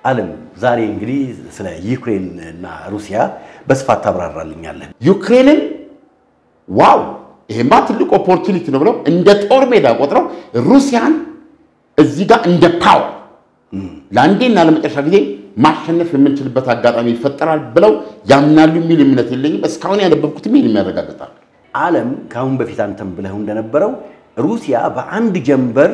አለም ዛሬ እንግዲህ ስለ ዩክሬን እና ሩሲያ በስፋት ታብራራልኛለህ። ዩክሬንን ዋው ይሄማ ትልቅ ኦፖርቹኒቲ ነው ብለው እንደ ጦር ሜዳ ቆጥረው ሩሲያን እዚህ ጋር እንደ ፓወር ለአንዴና ለመጨረሻ ጊዜ ማሸነፍ የምንችልበት አጋጣሚ ይፈጠራል ብለው ያምናሉ የሚል እምነት የለኝም። እስካሁን ያነበብኩት ይህን የሚያረጋግጣል። አለም ከአሁን በፊት አንተም ብለው እንደነበረው ሩሲያ በአንድ ጀንበር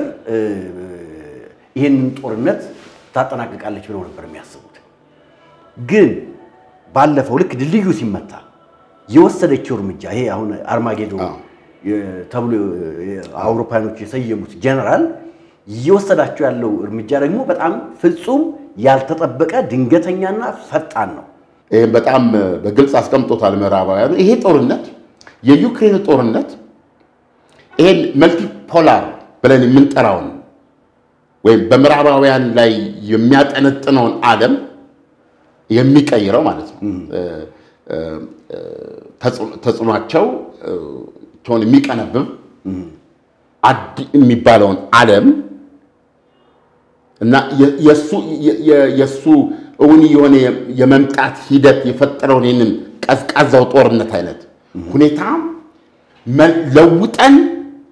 ይህንን ጦርነት ታጠናቅቃለች ብለው ነበር የሚያስቡት። ግን ባለፈው ልክ ድልድዩ ሲመታ የወሰደችው እርምጃ ይሄ አሁን አርማጌዶ ተብሎ አውሮፓኖች የሰየሙት ጀነራል እየወሰዳቸው ያለው እርምጃ ደግሞ በጣም ፍጹም ያልተጠበቀ ድንገተኛና ፈጣን ነው። ይህም በጣም በግልጽ አስቀምጦታል ምዕራባውያኑ። ይሄ ጦርነት የዩክሬን ጦርነት ይሄን መልቲፖላር ብለን የምንጠራውን ወይም በምዕራባውያን ላይ የሚያጠነጥነውን ዓለም የሚቀይረው ማለት ነው። ተጽዕኗቸው ቸውን የሚቀነብብ አዲ የሚባለውን ዓለም እና የእሱ እውን የሆነ የመምጣት ሂደት የፈጠረውን ይህንን ቀዝቃዛው ጦርነት አይነት ሁኔታ ለውጠን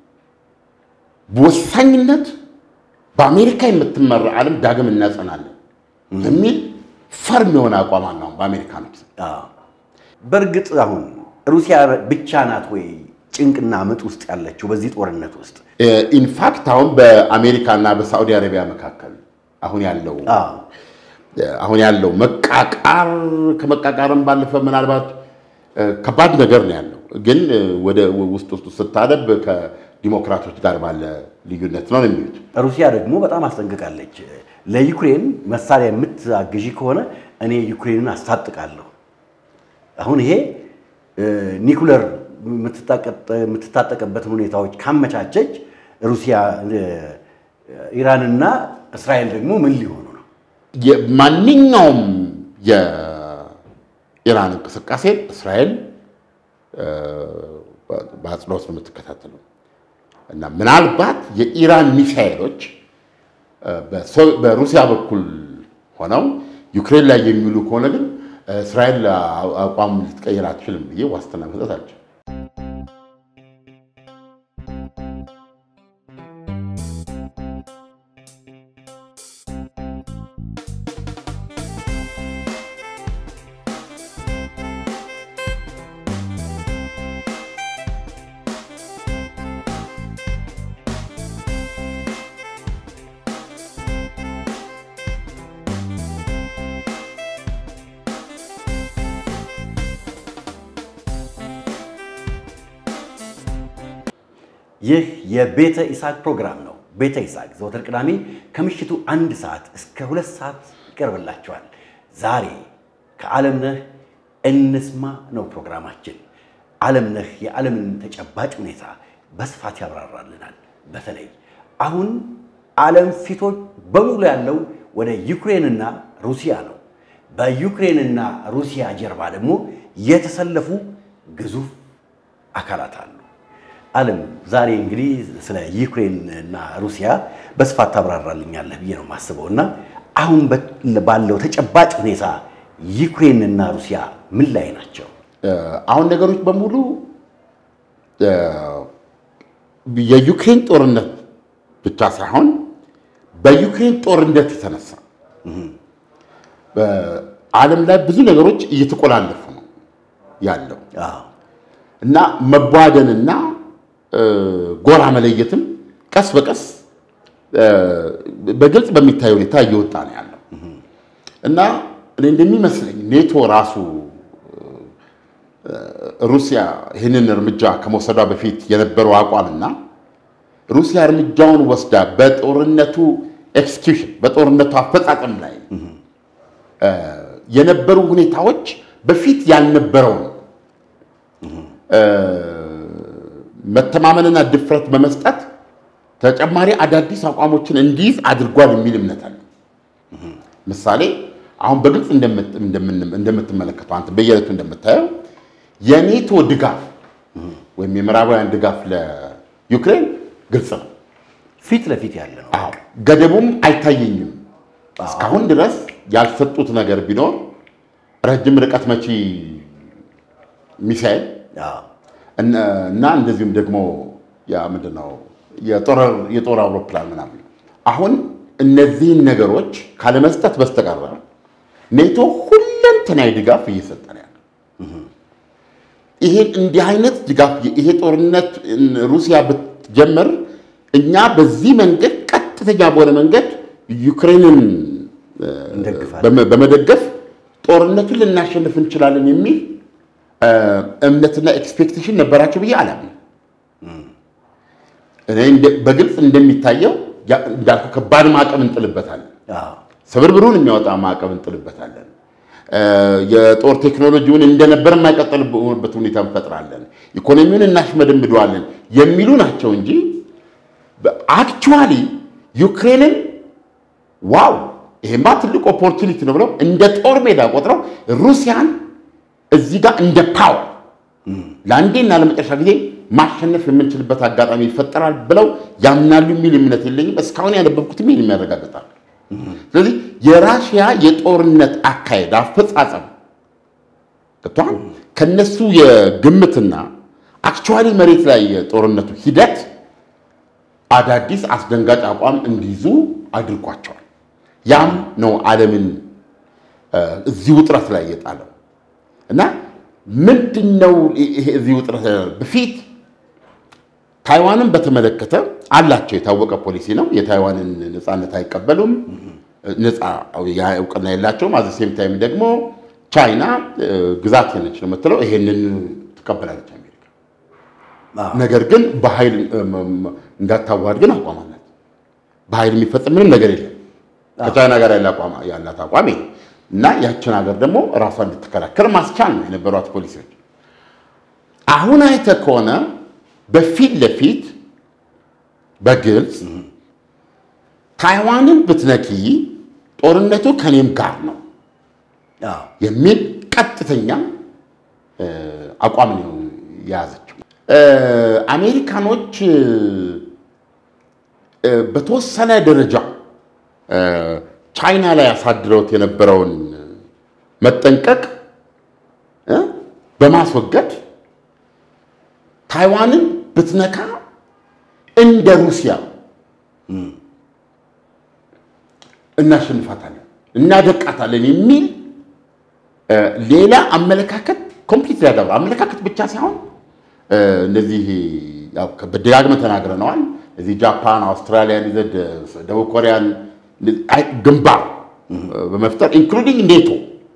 በወሳኝነት በአሜሪካ የምትመራ ዓለም ዳግም እናጸናለን የሚል ፈርም የሆነ አቋም አለው በአሜሪካኖች። በእርግጥ አሁን ሩሲያ ብቻ ናት ወይ ጭንቅና ምጥ ውስጥ ያለችው በዚህ ጦርነት ውስጥ? ኢንፋክት አሁን በአሜሪካና በሳዑዲ አረቢያ መካከል አሁን ያለው አሁን ያለው መቃቃር ከመቃቃርም ባለፈ ምናልባት ከባድ ነገር ነው ያለው። ግን ወደ ውስጥ ውስጥ ስታደብ ከዲሞክራቶች ጋር ባለ ልዩነት ነው የሚሉት። ሩሲያ ደግሞ በጣም አስጠንቅቃለች። ለዩክሬን መሳሪያ የምትአግዢ ከሆነ እኔ ዩክሬንን አስታጥቃለሁ። አሁን ይሄ ኒኩለር የምትታጠቅበትን ሁኔታዎች ካመቻቸች ሩሲያ ኢራንና እስራኤል ደግሞ ምን ሊሆኑ ነው? ማንኛውም የኢራን እንቅስቃሴ እስራኤል በአጽንኦት ነው የምትከታተለው እና ምናልባት የኢራን ሚሳኤሎች በሩሲያ በኩል ሆነው ዩክሬን ላይ የሚውሉ ከሆነ ግን እስራኤል አቋም ልትቀይር አትችልም ብዬ ዋስትና መስጠት አልችልም። ይህ የቤተ ይስሐቅ ፕሮግራም ነው። ቤተ ይስሐቅ ዘወትር ቅዳሜ ከምሽቱ አንድ ሰዓት እስከ ሁለት ሰዓት ይቀርብላቸዋል። ዛሬ ከዓለምነህ እንስማ ነው ፕሮግራማችን። ዓለምነህ የዓለምን ተጨባጭ ሁኔታ በስፋት ያብራራልናል። በተለይ አሁን ዓለም ፊቶች በሙሉ ያለው ወደ ዩክሬንና ሩሲያ ነው። በዩክሬንና ሩሲያ ጀርባ ደግሞ የተሰለፉ ግዙፍ አካላት አሉ። ዓለም ዛሬ እንግዲህ ስለ ዩክሬን እና ሩሲያ በስፋት ታብራራልኛለህ ብዬ ነው የማስበው እና አሁን ባለው ተጨባጭ ሁኔታ ዩክሬን እና ሩሲያ ምን ላይ ናቸው? አሁን ነገሮች በሙሉ የዩክሬን ጦርነት ብቻ ሳይሆን በዩክሬን ጦርነት የተነሳ በዓለም ላይ ብዙ ነገሮች እየተቆላለፉ ነው ያለው እና መቧደንና ጎራ መለየትም ቀስ በቀስ በግልጽ በሚታይ ሁኔታ እየወጣ ነው ያለው እና እኔ እንደሚመስለኝ ኔቶ ራሱ ሩሲያ ይህንን እርምጃ ከመውሰዷ በፊት የነበረው አቋምና ሩሲያ እርምጃውን ወስዳ በጦርነቱ ኤክስኪውሽን በጦርነቱ አፈጻጸም ላይ የነበሩ ሁኔታዎች በፊት ያልነበረውን መተማመንና ድፍረት በመስጠት ተጨማሪ አዳዲስ አቋሞችን እንዲይዝ አድርጓል የሚል እምነት አለ። ምሳሌ አሁን በግልጽ እንደምትመለከተው አንተ በየዕለቱ እንደምታየው የኔቶ ድጋፍ ወይም የምዕራባውያን ድጋፍ ለዩክሬን ግልጽ ነው። ፊት ለፊት ያለ ነው። አዎ ገደቡም አይታየኝም። እስካሁን ድረስ ያልሰጡት ነገር ቢኖር ረጅም ርቀት መቺ ሚሳኤል አዎ፣ እና እንደዚሁም ደግሞ ያ ምንድን ነው የጦር አውሮፕላን ምናምን። አሁን እነዚህን ነገሮች ካለመስጠት በስተቀር ኔቶ ሁለንተናዊ ድጋፍ እየሰጠ ነው ያለው። ይሄን እንዲህ አይነት ድጋፍ ይሄ ጦርነት ሩሲያ ብትጀምር እኛ በዚህ መንገድ ቀጥተኛ በሆነ መንገድ ዩክሬንን እንደግፋለን። በመ- በመደገፍ ጦርነቱን ልናሸንፍ እንችላለን የሚል እ፣ እምነትና ኤክስፔክቴሽን ነበራቸው ብዬ አላምንም። እኔ እንደ- በግልጽ እንደሚታየው ያ- እንዳልኩ ከባድ ማዕቀብ እንጥልበታለን። አዎ፣ ስብርብሩን የሚያወጣ ማዕቀብ እንጥልበታለን። እ፣ የጦር ቴክኖሎጂውን እንደነበር የማይቀጥልበት ሁኔታ እንፈጥራለን። ኢኮኖሚውን እናሽመደምደዋለን የሚሉ ናቸው እንጂ አክቹዋሊ ዩክሬንን ዋው ይሄማ ትልቅ ኦፖርቹኒቲ ነው ብለው እንደ ጦር ሜዳ ቆጥረው ሩሲያን እዚህ ጋር እንደ ፓወር ለአንዴና ለመጨረሻ ጊዜ ማሸነፍ የምንችልበት አጋጣሚ ይፈጠራል ብለው ያምናሉ የሚል እምነት የለኝም። እስካሁን ያነበብኩት ይህን የሚያረጋግጣል። ስለዚህ የራሽያ የጦርነት አካሄድ አፈጻጸም ገብቶሃል ከነሱ የግምትና አክቹዋሊ መሬት ላይ የጦርነቱ ሂደት አዳዲስ አስደንጋጭ አቋም እንዲይዙ አድርጓቸዋል። ያም ነው ዓለምን እ፣ እዚህ ውጥረት ላይ የጣለው እና ምንድን ነው ይሄ እዚህ ውጥረት ላይ ያለው? በፊት ታይዋንን በተመለከተ አላቸው የታወቀ ፖሊሲ ነው። የታይዋንን ነፃነት አይቀበሉም፣ ነፃ ያ እውቅና የላቸውም። አዘ ሴም ታይም ደግሞ ቻይና እ፣ ግዛቴ ነች ነው የምትለው። ይሄንን ትቀበላለች አሜሪካ። አዎ፣ ነገር ግን በኃይል እም፣ እም፣ እንዳታዋሃድ ግን አቋም አላት። በኃይል የሚፈጽም ምንም ነገር የለም። ከቻይና ጋር ያለ አቋም ያላት አቋም ይሄ እና ያችን ሀገር ደግሞ ራሷን እንድትከላከል ማስቻል ነው የነበሯት ፖሊሲዎች። አሁን አይተህ ከሆነ በፊት ለፊት በግልጽ ታይዋንን ብትነኪ ጦርነቱ ከኔም ጋር ነው አዎ፣ የሚል ቀጥተኛ እ፣ አቋም ነው የያዘችው። እ፣ አሜሪካኖች እ፣ በተወሰነ ደረጃ እ፣ ቻይና ላይ ያሳድረውት የነበረውን መጠንቀቅ እ፣ በማስወገድ ታይዋንን ብትነካ እንደ ሩሲያ እናሸንፋታለን፣ እናደቃታለን የሚል እ፣ ሌላ አመለካከት ኮምፕሊት ያዳብረ አመለካከት ብቻ ሳይሆን እ፣ እነዚህ ያው በደጋግመን ተናግረነዋል። እዚህ ጃፓን፣ አውስትራሊያን ይዘህ ደ- ደቡብ ኮሪያን አይ፣ ግንባር እ፣ በመፍጠር ኢንክሉዲንግ ኔቶ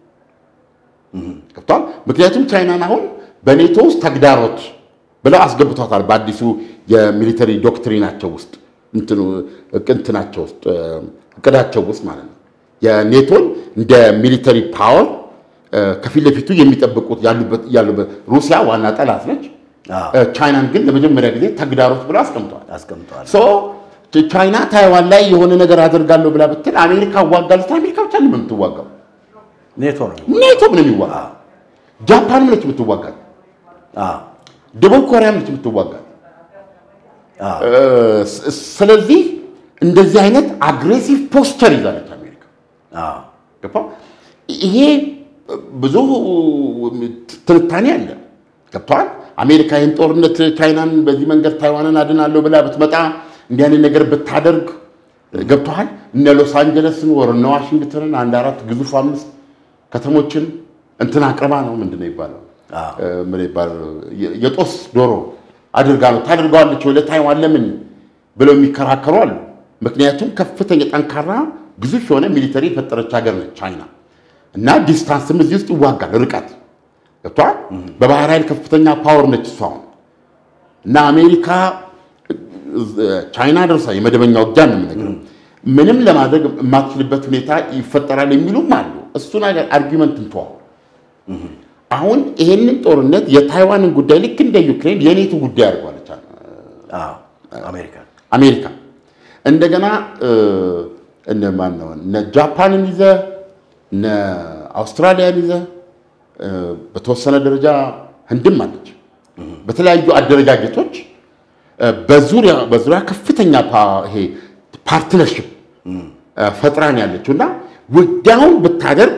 ገብቷል። ምክንያቱም ቻይናን አሁን በኔቶ ውስጥ ተግዳሮት ብለው አስገብቷታል። በአዲሱ የሚሊተሪ ዶክትሪናቸው ውስጥ እንትኑ እንትናቸው ውስጥ እ፣ እቅዳቸው ውስጥ ማለት ነው። የኔቶን እንደ ሚሊተሪ ፓወር እ፣ ከፊት ለፊቱ የሚጠብቁት ያሉበት ያሉበት ሩሲያ ዋና ጠላት ነች። አዎ፣ እ፣ ቻይናን ግን ለመጀመሪያ ጊዜ ተግዳሮት ብለው አስቀምጠዋል። አስቀምጠዋል። ሶ ቻይና ታይዋን ላይ የሆነ ነገር አደርጋለሁ ብላ ብትል አሜሪካ እዋጋለሁ ስትል አሜሪካ ብቻ ነው የምትዋጋው። ኔቶ ነው። ኔቶም ነው የሚዋጋው። ጃፓንም ነች የምትዋጋው። አዎ፣ ደቡብ ኮሪያም ነች የምትዋጋው። አዎ፣ እ፣ ስ- ስለዚህ እንደዚህ አይነት አግሬሲቭ ፖስቸር ይዛለች አሜሪካ። አዎ፣ ገባ? ይሄ ብዙ ትንታኔ አለ። ገብተዋል። አሜሪካ ይህን ጦርነት ቻይናን በዚህ መንገድ ታይዋንን አድናለሁ ብላ ብትመጣ እንዲህ አይነት ነገር ብታደርግ ገብተዋል። እነ ሎስ አንጀለስን ወር እነ ዋሽንግተንን አንድ አራት ግዙፍ አምስት ከተሞችን እንትን አቅርባ ነው ምንድን ነው ይባለው አዎ፣ እ፣ ምን ይባላል የ- የጦስ ዶሮ አድርጋ ነው ታደርገዋለች ወይ ለታይዋን ለምን ብለው የሚከራከሩ አሉ። ምክንያቱም ከፍተኛ ጠንካራ ግዙፍ የሆነ ሚሊተሪ የፈጠረች ሀገር ነች ቻይና እና ዲስታንስም እዚህ ውስጥ ይዋጋል ርቀት ገብቷል። በባህር ኃይል ከፍተኛ ፓወር ነች እሷ አሁን እና አሜሪካ እ፣ ቻይና ደርሳ የመደበኛ ውጊያ ነው የምነግርህ ምንም ለማድረግ የማትችልበት ሁኔታ ይፈጠራል የሚሉም አሉ። እሱ ነገር አርጊመንት እንተዋው። አሁን ይሄንን ጦርነት የታይዋንን ጉዳይ ልክ እንደ ዩክሬን የኔቶ ጉዳይ አድርጓለች አዎ፣ አሜሪካ አሜሪካ። እንደገና እ፣ እነ ማን ነው እነ ጃፓንን ይዘ እነ አውስትራሊያን ይዘ እ፣ በተወሰነ ደረጃ ህንድም አለች። በተለያዩ አደረጃጀቶች እ፣ በዙሪያ በዙሪያ ከፍተኛ ፓ- ይሄ ፓርትነርሽፕ እ፣ ፈጥራን ያለችው እና ውጊያውን ብታደርግ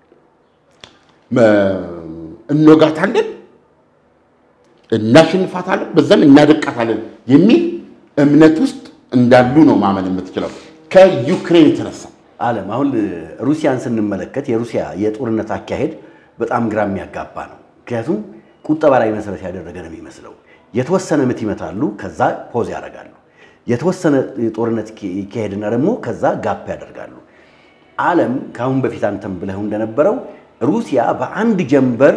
እንወጋታለን፣ እናሸንፋታለን፣ በዛም እናደቃታለን የሚል እምነት ውስጥ እንዳሉ ነው ማመን የምትችለው ከዩክሬን የተነሳ ዓለም አሁን ሩሲያን ስንመለከት የሩሲያ የጦርነት አካሄድ በጣም ግራ የሚያጋባ ነው። ምክንያቱም ቁጠባ ላይ መሰረት ያደረገ ነው የሚመስለው። የተወሰነ ምት ይመታሉ፣ ከዛ ፖዝ ያደርጋሉ። የተወሰነ ጦርነት ይካሄድና ደግሞ ከዛ ጋፕ ያደርጋሉ። ዓለም ከአሁን በፊት አንተም ብለው እንደነበረው ሩሲያ በአንድ ጀንበር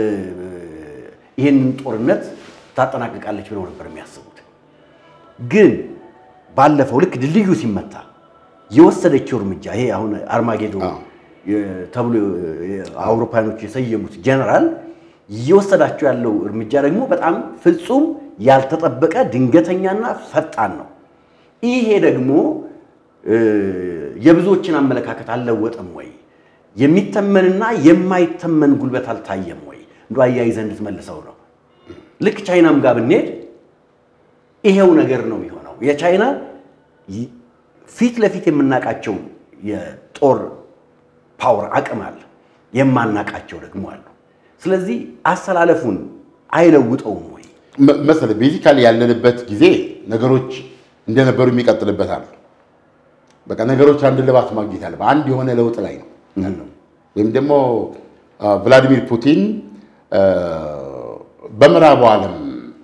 ይህንን ጦርነት ታጠናቅቃለች ብለው ነበር የሚያስቡት። ግን ባለፈው ልክ ድልድዩ ሲመታ የወሰደችው እርምጃ ይሄ አሁን አርማጌዶ ተብሎ አውሮፓውያኖች የሰየሙት ጀነራል እየወሰዳቸው ያለው እርምጃ ደግሞ በጣም ፍጹም ያልተጠበቀ ድንገተኛና ፈጣን ነው። ይሄ ደግሞ የብዙዎችን አመለካከት አልለወጠም ወይ? የሚተመንና የማይተመን ጉልበት አልታየም ወይ? እንደ አያይዘህ እንድትመልሰው ነው። ልክ ቻይናም ጋር ብንሄድ ይሄው ነገር ነው የሚሆነው። የቻይና ፊት ለፊት የምናውቃቸው የጦር ፓወር አቅም አለ፣ የማናውቃቸው ደግሞ አሉ። ስለዚህ አሰላለፉን አይለውጠውም ወይ መሰለህ? ቤዚካሊ ያለንበት ጊዜ ነገሮች እንደነበሩ የሚቀጥልበት አለ። በቃ ነገሮች አንድ ልባት ማግኘት አለ። በአንድ የሆነ ለውጥ ላይ ነው ያለው። ወይም ደግሞ ቭላዲሚር ፑቲን በምዕራቡ ዓለም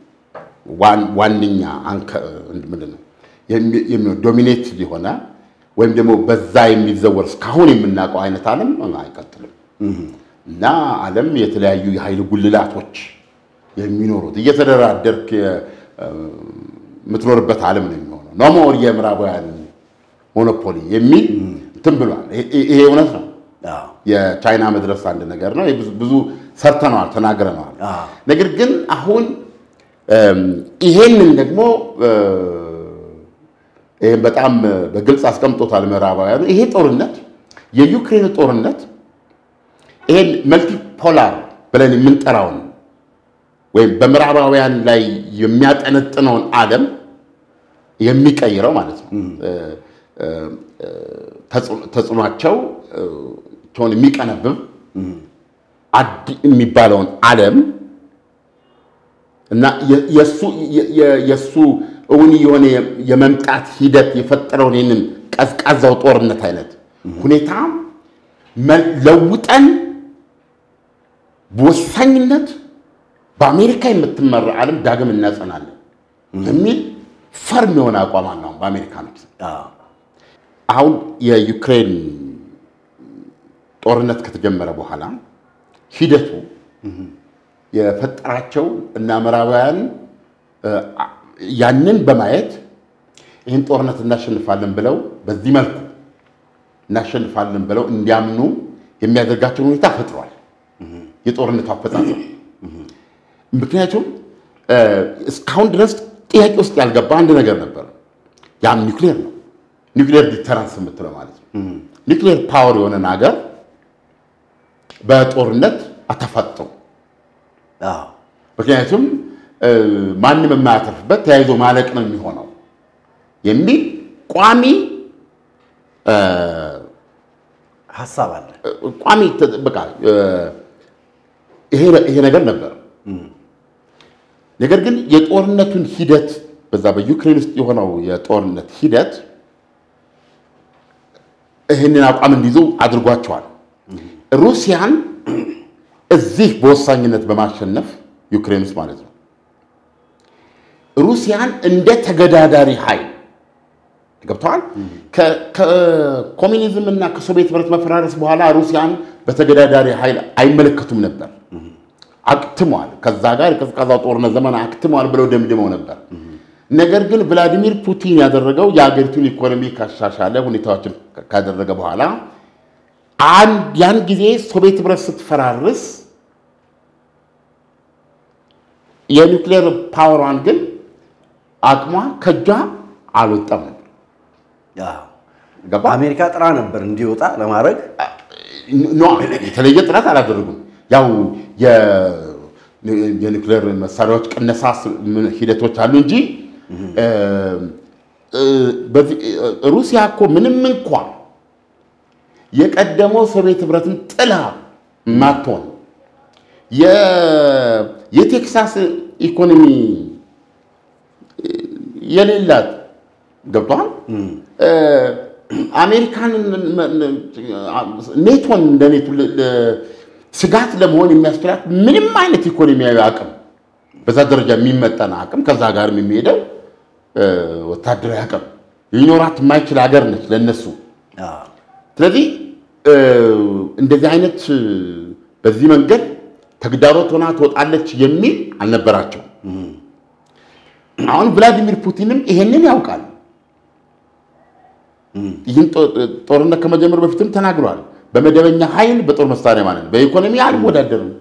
ዋነኛ ምንድን ነው ዶሚኔት ሊሆነ ወይም ደግሞ በዛ የሚዘወር እስካሁን የምናውቀው አይነት ዓለም አይቀጥልም እና ዓለም የተለያዩ የኃይል ጉልላቶች የሚኖሩት እየተደራደርክ የምትኖርበት ዓለም ነው የሚሆነው። ኖ ሞር የምዕራባውያን ሞኖፖሊ የሚል እንትን ብሏል። ይሄ እውነት ነው። የቻይና መድረስ አንድ ነገር ነው። ብዙ ሰርተነዋል፣ ተናግረነዋል። ነገር ግን አሁን ይሄንን ደግሞ ይህም በጣም በግልጽ አስቀምጦታል ምዕራባውያኑ። ይሄ ጦርነት የዩክሬን ጦርነት ይሄን መልቲፖላር ብለን የምንጠራውን ወይም በምዕራባውያን ላይ የሚያጠነጥነውን ዓለም የሚቀይረው ማለት ነው። ተጽዕኗቸው ሆን የሚቀነብብ የሚባለውን ዓለም እና የእሱ እውን የሆነ የመምጣት ሂደት የፈጠረውን ይህንን ቀዝቃዛው ጦርነት አይነት ሁኔታ ለውጠን በወሳኝነት በአሜሪካ የምትመራ ዓለም ዳግም እናጸናለን የሚል ፈርም የሆነ አቋም አለው በአሜሪካኖች። አሁን የዩክሬን ጦርነት ከተጀመረ በኋላ ሂደቱ የፈጠራቸው እና ምዕራባውያን ያንን በማየት ይህን ጦርነት እናሸንፋለን ብለው በዚህ መልኩ እናሸንፋለን ብለው እንዲያምኑ የሚያደርጋቸውን ሁኔታ ፈጥሯል። የጦርነቱ አፈጻጸም ምክንያቱም እስካሁን ድረስ ጥያቄ ውስጥ ያልገባ አንድ ነገር ነበር። ያም ኒውክሌር ነው። ኒውክሌር ዲተራንስ የምትለው ማለት ነው። ኒውክሌር ፓወር የሆነን ሀገር በጦርነት አታፋጥጠው። ምክንያቱም ማንም የማያተርፍበት ተያይዞ ማለቅ ነው የሚሆነው የሚል ቋሚ ሀሳብ አለ። ቋሚ በቃ ይሄ ነገር ነበር። ነገር ግን የጦርነቱን ሂደት በዛ በዩክሬን ውስጥ የሆነው የጦርነት ሂደት ይህንን አቋም እንዲይዙ አድርጓቸዋል። ሩሲያን እዚህ በወሳኝነት በማሸነፍ ዩክሬን ውስጥ ማለት ነው ሩሲያን እንደ ተገዳዳሪ ኃይል ገብተዋል። ከኮሚኒዝም እና ከሶቪየት ህብረት መፈራረስ በኋላ ሩሲያን በተገዳዳሪ ኃይል አይመለከቱም ነበር። አክትሟል። ከዛ ጋር የቀዝቃዛው ጦርነት ዘመን አክትሟል ብለው ደምድመው ነበር። ነገር ግን ቭላዲሚር ፑቲን ያደረገው የሀገሪቱን ኢኮኖሚ ካሻሻለ ሁኔታዎችን ካደረገ በኋላ ያን ጊዜ ሶቪየት ህብረት ስትፈራርስ የኒውክሌር ፓወሯን ግን አቅሟ ከእጇ አልወጣም ነበር። አሜሪካ ጥራ ነበር እንዲወጣ ለማድረግ ኖ የተለየ ጥረት አላደረጉም። ያው የኒውክሌር መሳሪያዎች ቅነሳ ሂደቶች አሉ እንጂ ሩሲያ እኮ ምንም እንኳ የቀደመው ሶቪየት ህብረትን ጥላ ማትሆን የቴክሳስ ኢኮኖሚ የሌላት ገብቷል። አሜሪካን ኔቶን እንደ ኔቶ ስጋት ለመሆን የሚያስችላት ምንም አይነት ኢኮኖሚያዊ አቅም በዛ ደረጃ የሚመጠን አቅም ከዛ ጋርም የሚሄደው ወታደራዊ አቅም ሊኖራት የማይችል ሀገር ነች ለነሱ። ስለዚህ እንደዚህ አይነት በዚህ መንገድ ተግዳሮት ሆና ትወጣለች የሚል አልነበራቸው። አሁን ቭላዲሚር ፑቲንም ይሄንን ያውቃል። ይህን ጦርነት ከመጀመር በፊትም ተናግሯል። በመደበኛ ኃይል በጦር መሳሪያ ማለት ነው፣ በኢኮኖሚ አልወዳደርም፣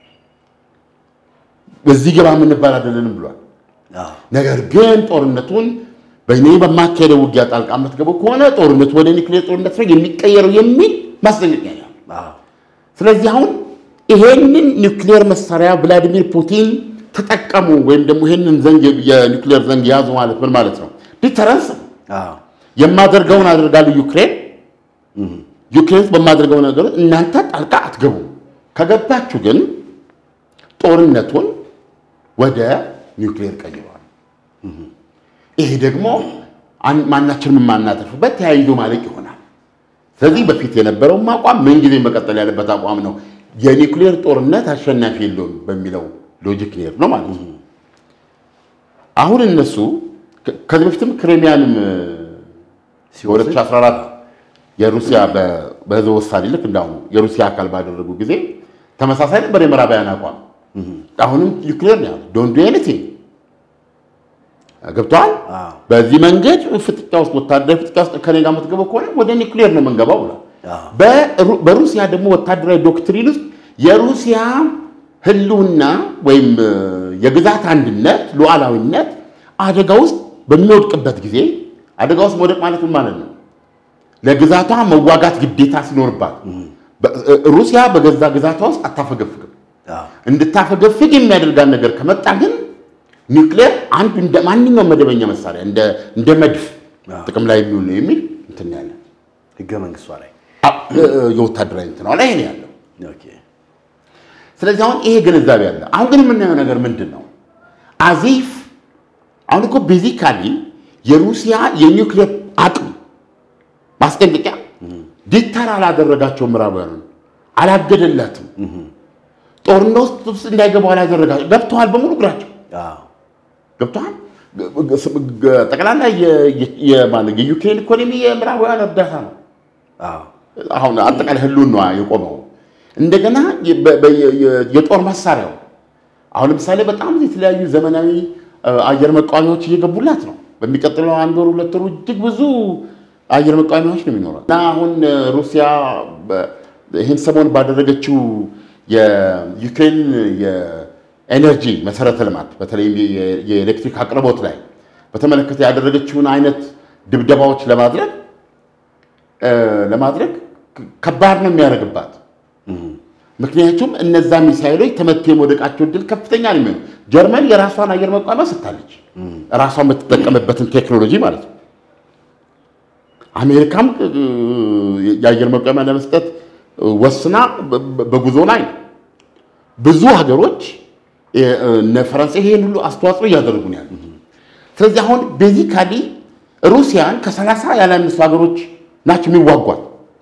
በዚህ ገባ የምንባል አይደለንም ብሏል። ነገር ግን ጦርነቱን በእኔ በማካሄደው ውጊያ ጣልቃ የምትገቡ ከሆነ ጦርነቱ ወደ ኒውክሌር ጦርነት ነው የሚቀየረው የሚል ማስጠንቀቂያ ነው። ስለዚህ አሁን ይሄንን ኒውክሌር መሳሪያ ቭላዲሚር ፑቲን ተጠቀሙ ወይም ደግሞ ይሄንን ዘንግ የኒውክሌር ዘንግ ያዙ ማለት ምን ማለት ነው? ዲተረንስ ነው። የማደርገውን አደርጋለሁ ዩክሬን ዩክሬን በማደርገው ነገር እናንተ ጣልቃ አትገቡም። ከገባችሁ ግን ጦርነቱን ወደ ኒውክሌር ቀይረዋል። ይሄ ደግሞ ማናችንም የማናተርፍበት ተያይዞ ማለቅ ይሆናል። ስለዚህ በፊት የነበረውም አቋም ምንጊዜ መቀጠል ያለበት አቋም ነው። የኒውክሌር ጦርነት አሸናፊ የለውም በሚለው ሎጂክ ኔር ነው ማለት ነው። አሁን እነሱ ከዚህ በፊትም ክሬሚያንም በ2014 የሩሲያ በህዝበ ውሳኔ ልክ እንዳሁኑ የሩሲያ አካል ባደረጉ ጊዜ ተመሳሳይ ነበር የምዕራባውያን አቋም። አሁንም ዩክሬን ነው ዶንት ዱ ኤኒቲንግ ገብተዋል። በዚህ መንገድ ፍጥጫ ውስጥ ወታደራዊ ፍጥጫ ውስጥ ከኔ ጋር የምትገባው ከሆነ ወደ ኒውክሌር ነው የምንገባው ብሏል። በሩሲያ ደግሞ ወታደራዊ ዶክትሪን ውስጥ የሩሲያ ህልውና ወይም የግዛት አንድነት ሉዓላዊነት አደጋ ውስጥ በሚወድቅበት ጊዜ አደጋ ውስጥ መውደቅ ማለት ምን ማለት ነው? ለግዛቷ መዋጋት ግዴታ ሲኖርባት ሩሲያ በገዛ ግዛቷ ውስጥ አታፈገፍግም። እንድታፈገፍግ የሚያደርጋን ነገር ከመጣ ግን ኒውክሌር አንዱ እንደ ማንኛውም መደበኛ መሳሪያ እንደ መድፍ ጥቅም ላይ የሚውል ነው የሚል እንትን ያለ ህገ መንግስቷ ላይ የወታደራዊ እንትን ላይ ነው ያለው። ስለዚህ አሁን ይሄ ግንዛቤ አለ። አሁን ግን የምናየው ነገር ምንድን ነው? አዚፍ አሁን እኮ ቤዚካሊ የሩሲያ የኒውክሌር አቅም ማስጠንቀቂያ ዲተር አላደረጋቸው ምዕራባውያኑን አላገደላትም። ጦርነት ውስጥ እንዳይገቡ አላደረጋቸው። ገብተዋል፣ በሙሉ እግራቸው ገብተዋል። ጠቅላላ የዩክሬን ኢኮኖሚ የምዕራባውያን እርዳታ ነው። አሁን አጠቃላይ ህልውና የቆመው እንደገና የጦር መሳሪያው አሁን ለምሳሌ በጣም የተለያዩ ዘመናዊ አየር መቃወሚያዎች እየገቡላት ነው። በሚቀጥለው አንድ ወር ሁለት ወሩ እጅግ ብዙ አየር መቃወሚያዎች ነው የሚኖረው እና አሁን ሩሲያ ይህን ሰሞን ባደረገችው የዩክሬን የኤነርጂ መሰረተ ልማት በተለይም የኤሌክትሪክ አቅርቦት ላይ በተመለከተ ያደረገችውን አይነት ድብደባዎች ለማድረግ ለማድረግ ከባድ ነው የሚያደርግባት። ምክንያቱም እነዛ ሚሳይሎች ተመትተው የመውደቃቸው እድል ከፍተኛ ነው የሚሆነው። ጀርመን የራሷን አየር መቋሚያ ስታለች፣ ራሷ የምትጠቀምበትን ቴክኖሎጂ ማለት ነው። አሜሪካም የአየር መቋሚያ ለመስጠት ወስና በጉዞ ላይ ነው። ብዙ ሀገሮች እነ ፈረንሳይ ይሄን ሁሉ አስተዋጽኦ እያደረጉ ነው ያሉት። ስለዚህ አሁን ቤዚካሊ ሩሲያን ከሰላሳ ያላነሱ ሀገሮች ናቸው የሚዋጓት።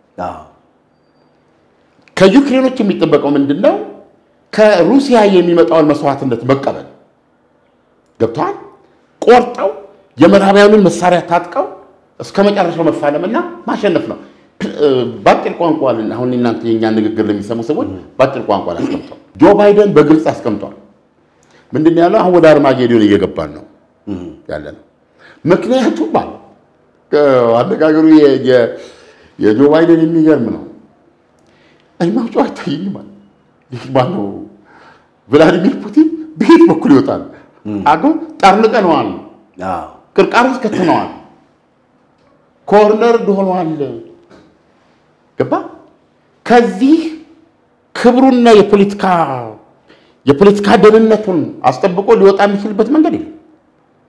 ከዩክሬኖች የሚጠበቀው ምንድን ነው? ከሩሲያ የሚመጣውን መስዋዕትነት መቀበል ገብተዋል። ቆርጠው የምዕራባውያኑን መሳሪያ ታጥቀው እስከ መጨረሻው መፋለምና ማሸነፍ ነው። በአጭር ቋንቋ አሁን እናንተ የኛ ንግግር ለሚሰሙ ሰዎች በአጭር ቋንቋ ላይ አስቀምጧል። ጆ ባይደን በግልጽ አስቀምጧል። ምንድን ያለው አሁን ወደ አርማጌዶን እየገባን ነው ያለ ነው። ምክንያቱም ባለ አነጋገሩ የጆ ባይደን የሚገርም ነው። እኔ ማውጫው አይታየኝም ማለት ይህ ማነው ቭላዲሚር ፑቲን በየት በኩል ይወጣል? አጎ ጠርንቀነዋል፣ ቅርቃር ውስጥ ከተነዋል፣ ኮርነር ሆነዋል። ገባ ከዚህ ክብሩና የፖለቲካ የፖለቲካ ደህንነቱን አስጠብቆ ሊወጣ የሚችልበት መንገድ የለም።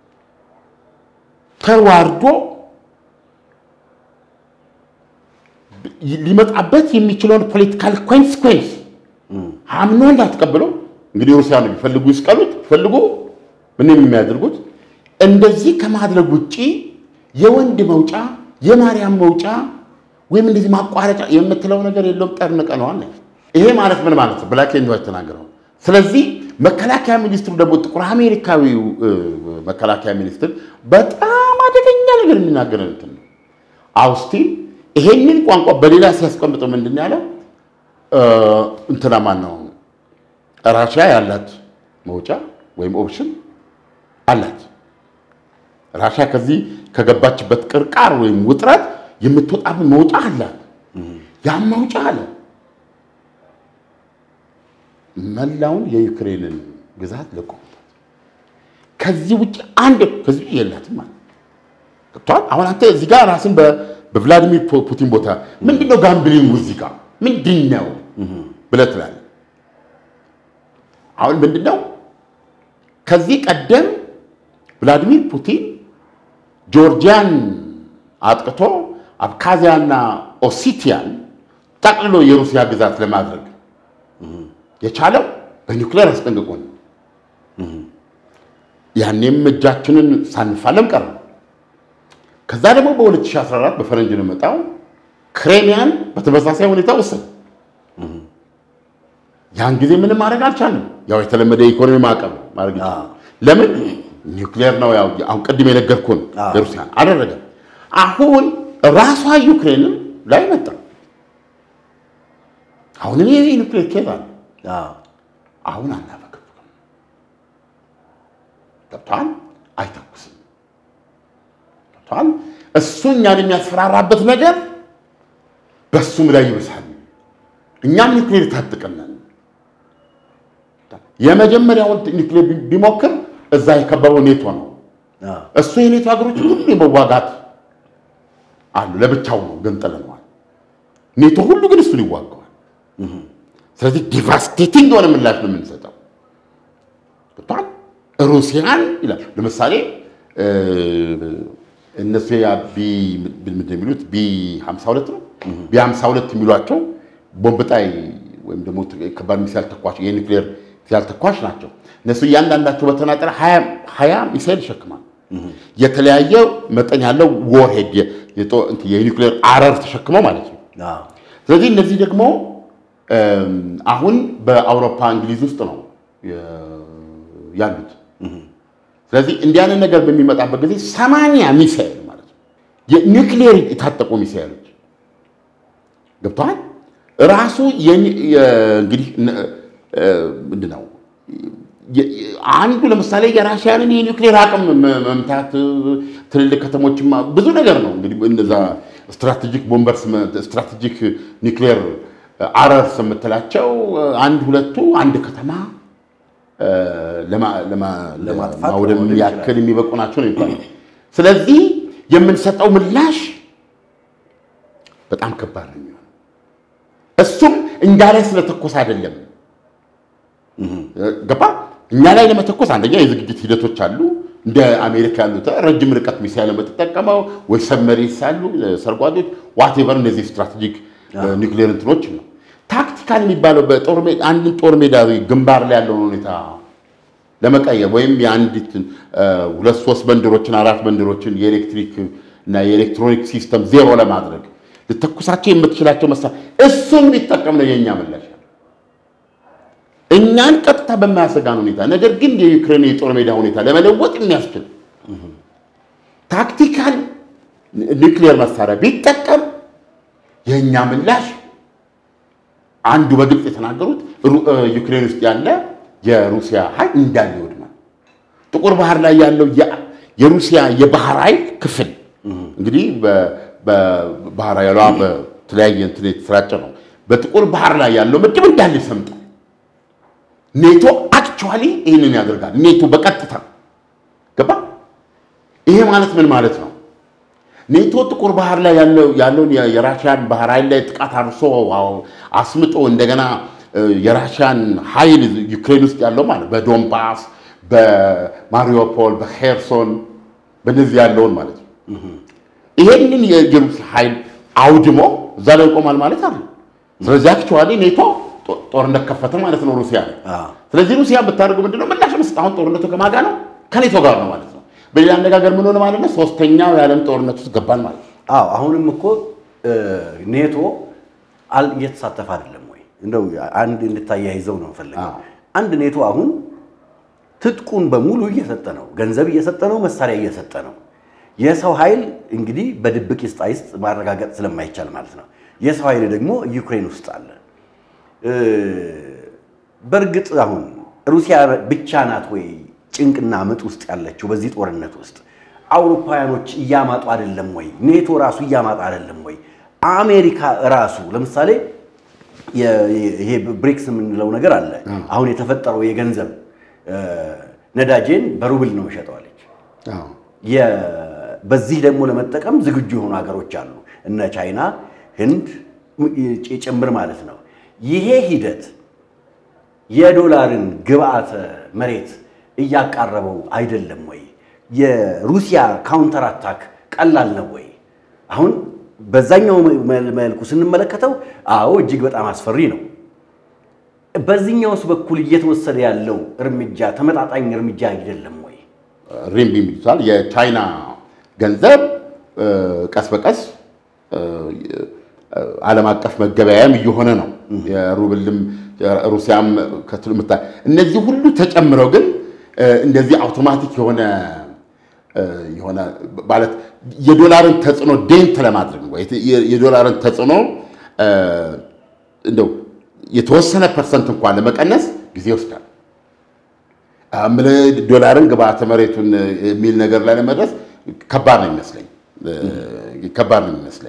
ተዋርዶ ሊመጣበት የሚችለውን ፖለቲካል ኮንስኮንስ አምኖ እንዳትቀብለው እንግዲህ ሩሲያ ነው የሚፈልጉ ይስቀሉት ፈልጉ ምንም የሚያደርጉት እንደዚህ ከማድረግ ውጭ የወንድ መውጫ የማርያም መውጫ ወይም እንደዚህ ማቋረጫ የምትለው ነገር የለውም። ጠርንቀነዋል። ይሄ ማለት ምን ማለት ነው? ብላክ ኤንድ ዋይት ተናገረው። ስለዚህ መከላከያ ሚኒስትሩ ደግሞ ጥቁር አሜሪካዊው መከላከያ ሚኒስትር በጣም አደገኛ ነገር የሚናገር እንትን ነው። አውስቲን ይሄንን ቋንቋ በሌላ ሲያስቀምጠው ምንድን ያለው እንትና ማን ነው ራሽያ ያላት መውጫ ወይም ኦፕሽን አላት። ራሽያ ከዚህ ከገባችበት ቅርቃር ወይም ውጥረት የምትወጣበት መውጫ አላት። ያም መውጫ አለ መላውን የዩክሬንን ግዛት ለቆ ከዚህ ውጭ አንድ ከዚህ ውጭ የላትም ማለት ገብቶሃል። አሁን አንተ እዚህ ጋር ራስን በቭላዲሚር ፑቲን ቦታ ምንድነው ጋምብሊንግ እዚህ ጋር ምንድን ነው ብለህ ትላለህ። አሁን ምንድነው ከዚህ ቀደም ቭላዲሚር ፑቲን ጆርጂያን አጥቅቶ አብካዚያና ኦሲቲያን ጠቅልሎ የሩሲያ ግዛት ለማድረግ የቻለው በኒውክሌር አስጠንቅቆ ነው። ያኔም እጃችንን ሳንፋለም ቀረ። ከዛ ደግሞ በ2014 በፈረንጅ ነው የመጣው ክሬሚያን በተመሳሳይ ሁኔታ ወሰደ። ያን ጊዜ ምንም ማድረግ አልቻለም። ያው የተለመደ የኢኮኖሚ ማዕቀብ ማድረግ ይቻላል። ለምን ኒውክሌር ነው። ያው አሁን ቅድም የነገርኩህን የሩሲያን አደረገ። አሁን ራሷ ዩክሬንም ላይ መጣ። አሁን እኔ ኒውክሌር ኬዝ አለ። አሁን አናፈገፍግም። ገብቶሃል? አይተኩስም። ገብቶሃል? እሱ እኛን የሚያስፈራራበት ነገር በእሱም ላይ ይብሳል። እኛም ኒውክሌር ታጥቀናል። የመጀመሪያውን ኒውክሌር ቢሞክር እዛ የከበበው ኔቶ ነው። እሱ የኔቶ ሀገሮች ሁሉ የመዋጋት አሉ። ለብቻው ነው ገንጥለነዋል። ኔቶ ሁሉ ግን እሱን ይዋገዋል። ስለዚህ ዲቫስቴቲንግ የሆነ ምላሽ ነው የምንሰጠው። ገብቶሃል? ሩሲያን ይላል ለምሳሌ እነሱ ምንድን የሚሉት ቢ 52 ነው ቢ 52 የሚሏቸው ቦምብ ጣይ ወይም ደግሞ ከባድ ሚሳይል ተኳሽ የኒውክሌር ሚሳይል ተኳሽ ናቸው። እነሱ እያንዳንዳቸው በተናጠረ ሀያ ሚሳይል ይሸክማል። የተለያየ መጠን ያለው ወርሄድ የኒውክሌር አረር ተሸክመው ማለት ነው። ስለዚህ እነዚህ ደግሞ አሁን በአውሮፓ እንግሊዝ ውስጥ ነው ያሉት። ስለዚህ እንዲህ አይነት ነገር በሚመጣበት ጊዜ ሰማንያ ሚሳይል ማለት ነው የኒውክሌር የታጠቁ ሚሳይሎች ገብተዋል። ራሱ እንግዲህ ምንድን ነው አንዱ ለምሳሌ የራሽያንን የኒውክሌር አቅም መምታት ትልልቅ ከተሞችማ ብዙ ነገር ነው እንግዲህ እነዛ ስትራቴጂክ ቦምበርስ ስትራቴጂክ ኒውክሌር አረርስ የምትላቸው አንድ ሁለቱ አንድ ከተማ ለማውደም ያክል የሚበቁ ናቸው ነው የሚባለው። ስለዚህ የምንሰጠው ምላሽ በጣም ከባድ ነው የሚሆነው። እሱም እኛ ላይ ስለተኮስ አይደለም ገባ። እኛ ላይ ለመተኮስ አንደኛ የዝግጅት ሂደቶች አሉ። እንደ አሜሪካ ያሉት ረጅም ርቀት ሚሳይል የምትጠቀመው ወይ ሰብመሪንስ አሉ፣ ሰርጓጆች፣ ዋቴቨር እነዚህ ስትራቴጂክ ኒውክሌር እንትኖች ነው። ታክቲካል የሚባለው በጦር ሜዳ አንድን ጦር ሜዳ ግንባር ላይ ያለውን ሁኔታ ለመቀየር ወይም የአንዲት ሁለት ሶስት መንደሮችን አራት መንደሮችን የኤሌክትሪክ እና የኤሌክትሮኒክ ሲስተም ዜሮ ለማድረግ ልተኩሳቸው የምትችላቸው መሳ እሱን ሊጠቀም ነው የእኛ ምላሽ። እኛን ቀጥታ በማያሰጋን ሁኔታ ነገር ግን የዩክሬን የጦር ሜዳ ሁኔታ ለመለወጥ የሚያስችል ታክቲካል ኒውክሊየር መሳሪያ ቢጠቀም የእኛ ምላሽ አንዱ በግልጽ የተናገሩት ዩክሬን ውስጥ ያለ የሩሲያ ኃይል እንዳለ ይወድማል። ጥቁር ባህር ላይ ያለው የሩሲያ የባህር ኃይል ክፍል እንግዲህ በባህር ኃይሏ በተለያየ እንትን የተሰራጨ ነው። በጥቁር ባህር ላይ ያለው ምድብ እንዳለ ይሰምጣል። ኔቶ አክቹዋሊ ይህንን ያደርጋል። ኔቶ በቀጥታ ገባ። ይሄ ማለት ምን ማለት ነው? ኔቶ ጥቁር ባህር ላይ ያለውን የራሽያን ባህር ኃይል ላይ ጥቃት አርሶ አስምጦ እንደገና የራሽያን ኃይል ዩክሬን ውስጥ ያለው ማለት በዶንባስ፣ በማሪዮፖል፣ በሄርሶን በነዚህ ያለውን ማለት ነው። ይሄንን የሩሲያ ኃይል አውድሞ እዛ ላይ ይቆማል ማለት አለ። ስለዚህ አክቹዋሊ ኔቶ ጦ- ጦርነት ከፈተ ማለት ነው ሩሲያ ላይ። አዎ። ስለዚህ ሩሲያ ብታደርጉ ምንድነው ምላሽ መስጠት? አሁን ጦርነቱ ከማጋ ነው ከኔቶ ጋር ነው ማለት ነው። በሌላ አነጋገር ምን ሆነ ማለት ነው? ሶስተኛው የዓለም ጦርነት ውስጥ ገባን ማለት ነው። አዎ አሁንም እኮ እ፣ ኔቶ አል እየተሳተፈ አይደለም ወይ? እንደው አንድ እንድታያይዘው ነው የምፈልገው። አዎ። አንድ ኔቶ አሁን ትጥቁን በሙሉ እየሰጠ ነው፣ ገንዘብ እየሰጠ ነው፣ መሳሪያ እየሰጠ ነው። የሰው ኃይል እንግዲህ በድብቅ ይስጥ አይስጥ ማረጋገጥ ስለማይቻል ማለት ነው። የሰው ኃይል ደግሞ ዩክሬን ውስጥ አለ። እ፣ በእርግጥ አሁን ሩሲያ ብቻ ናት ወይ ጭንቅና ምጥ ውስጥ ያለችው በዚህ ጦርነት ውስጥ? አውሮፓውያኖች እያማጡ አይደለም ወይ? ኔቶ ራሱ እያማጣ አይደለም ወይ? አሜሪካ ራሱ ለምሳሌ የ- ይሄ ብሪክስ የምንለው ነገር አለ። አሁን የተፈጠረው የገንዘብ እ፣ ነዳጄን በሩብል ነው መሸጠዋለች። አዎ። የ- በዚህ ደግሞ ለመጠቀም ዝግጁ የሆኑ ሀገሮች አሉ፣ እነ ቻይና፣ ህንድ ጭ- ጭምር ማለት ነው። ይሄ ሂደት የዶላርን ግብአተ መሬት እያቃረበው አይደለም ወይ? የሩሲያ ካውንተር አታክ ቀላል ነው ወይ? አሁን በዛኛው መ- መልኩ ስንመለከተው አዎ እጅግ በጣም አስፈሪ ነው። በዚህኛውስ በኩል እየተወሰደ ያለው እርምጃ ተመጣጣኝ እርምጃ አይደለም ወይ? ሪምቢ የሚሉታል የቻይና ገንዘብ እ፣ ቀስ በቀስ እ፣ ዓለም አቀፍ መገበያያም እየሆነ ነው። የሩብልም ሩሲያም ከትሉ ምታ እነዚህ ሁሉ ተጨምረው ግን እ፣ እንደዚህ አውቶማቲክ የሆነ እ፣ የሆነ ማለት የዶላርን ተጽዕኖ ዴንት ለማድረግ ነው። የት- የ- የዶላርን ተጽዕኖ እ፣ እንደው የተወሰነ ፐርሰንት እንኳን ለመቀነስ ጊዜ ይወስዳል። ምን ዶላርን ግብአተ መሬቱን የሚል ነገር ላይ ለመድረስ ከባድ ነው የሚመስለኝ እ፣ ከባድ ነው የሚመስለኝ።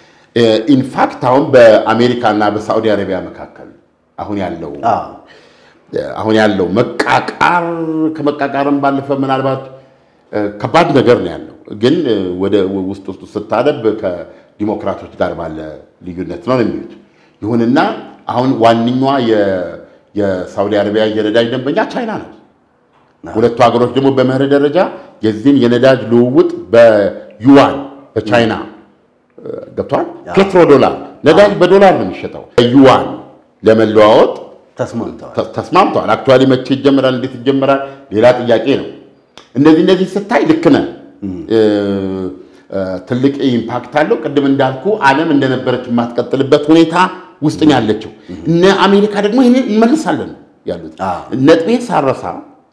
ኢንፋክት አሁን በአሜሪካና በሳዑዲ አረቢያ መካከል አሁን ያለው አዎ አሁን ያለው መቃቃር ከመቃቃርም ባለፈ ምናልባት እ፣ ከባድ ነገር ነው ያለው። ግን እ፣ ወደ ውስጥ ውስጥ ስታደብ ከዲሞክራቶች ጋር ባለ ልዩነት ነው የሚሉት። ይሁንና አሁን ዋነኛዋ የ- የሳዑዲ አረቢያ የነዳጅ ደንበኛ ቻይና ነው። ሁለቱ ሀገሮች ደግሞ በመርህ ደረጃ የዚህን የነዳጅ ልውውጥ በዩዋን በቻይና እ፣ ገብቷል። ፔትሮ ዶላር ነዳጅ በዶላር ነው የሚሸጠው። ዩዋን ለመለዋወጥ ተስማምተዋል። ተ- ተስማምተዋል። አክቹዋሊ መቼ ይጀምራል፣ እንዴት ይጀምራል ሌላ ጥያቄ ነው። እነዚህ እነዚህ ስታይ ልክ ነህ። እ፣ እ፣ ትልቅ ኢምፓክት አለው። ቅድም እንዳልኩ ዓለም እንደነበረች የማትቀጥልበት ሁኔታ ውስጥ ነው ያለችው። እነ አሜሪካ ደግሞ ይህንን እንመልሳለን ያሉት አዎ። ነጥቤን ሳረሳ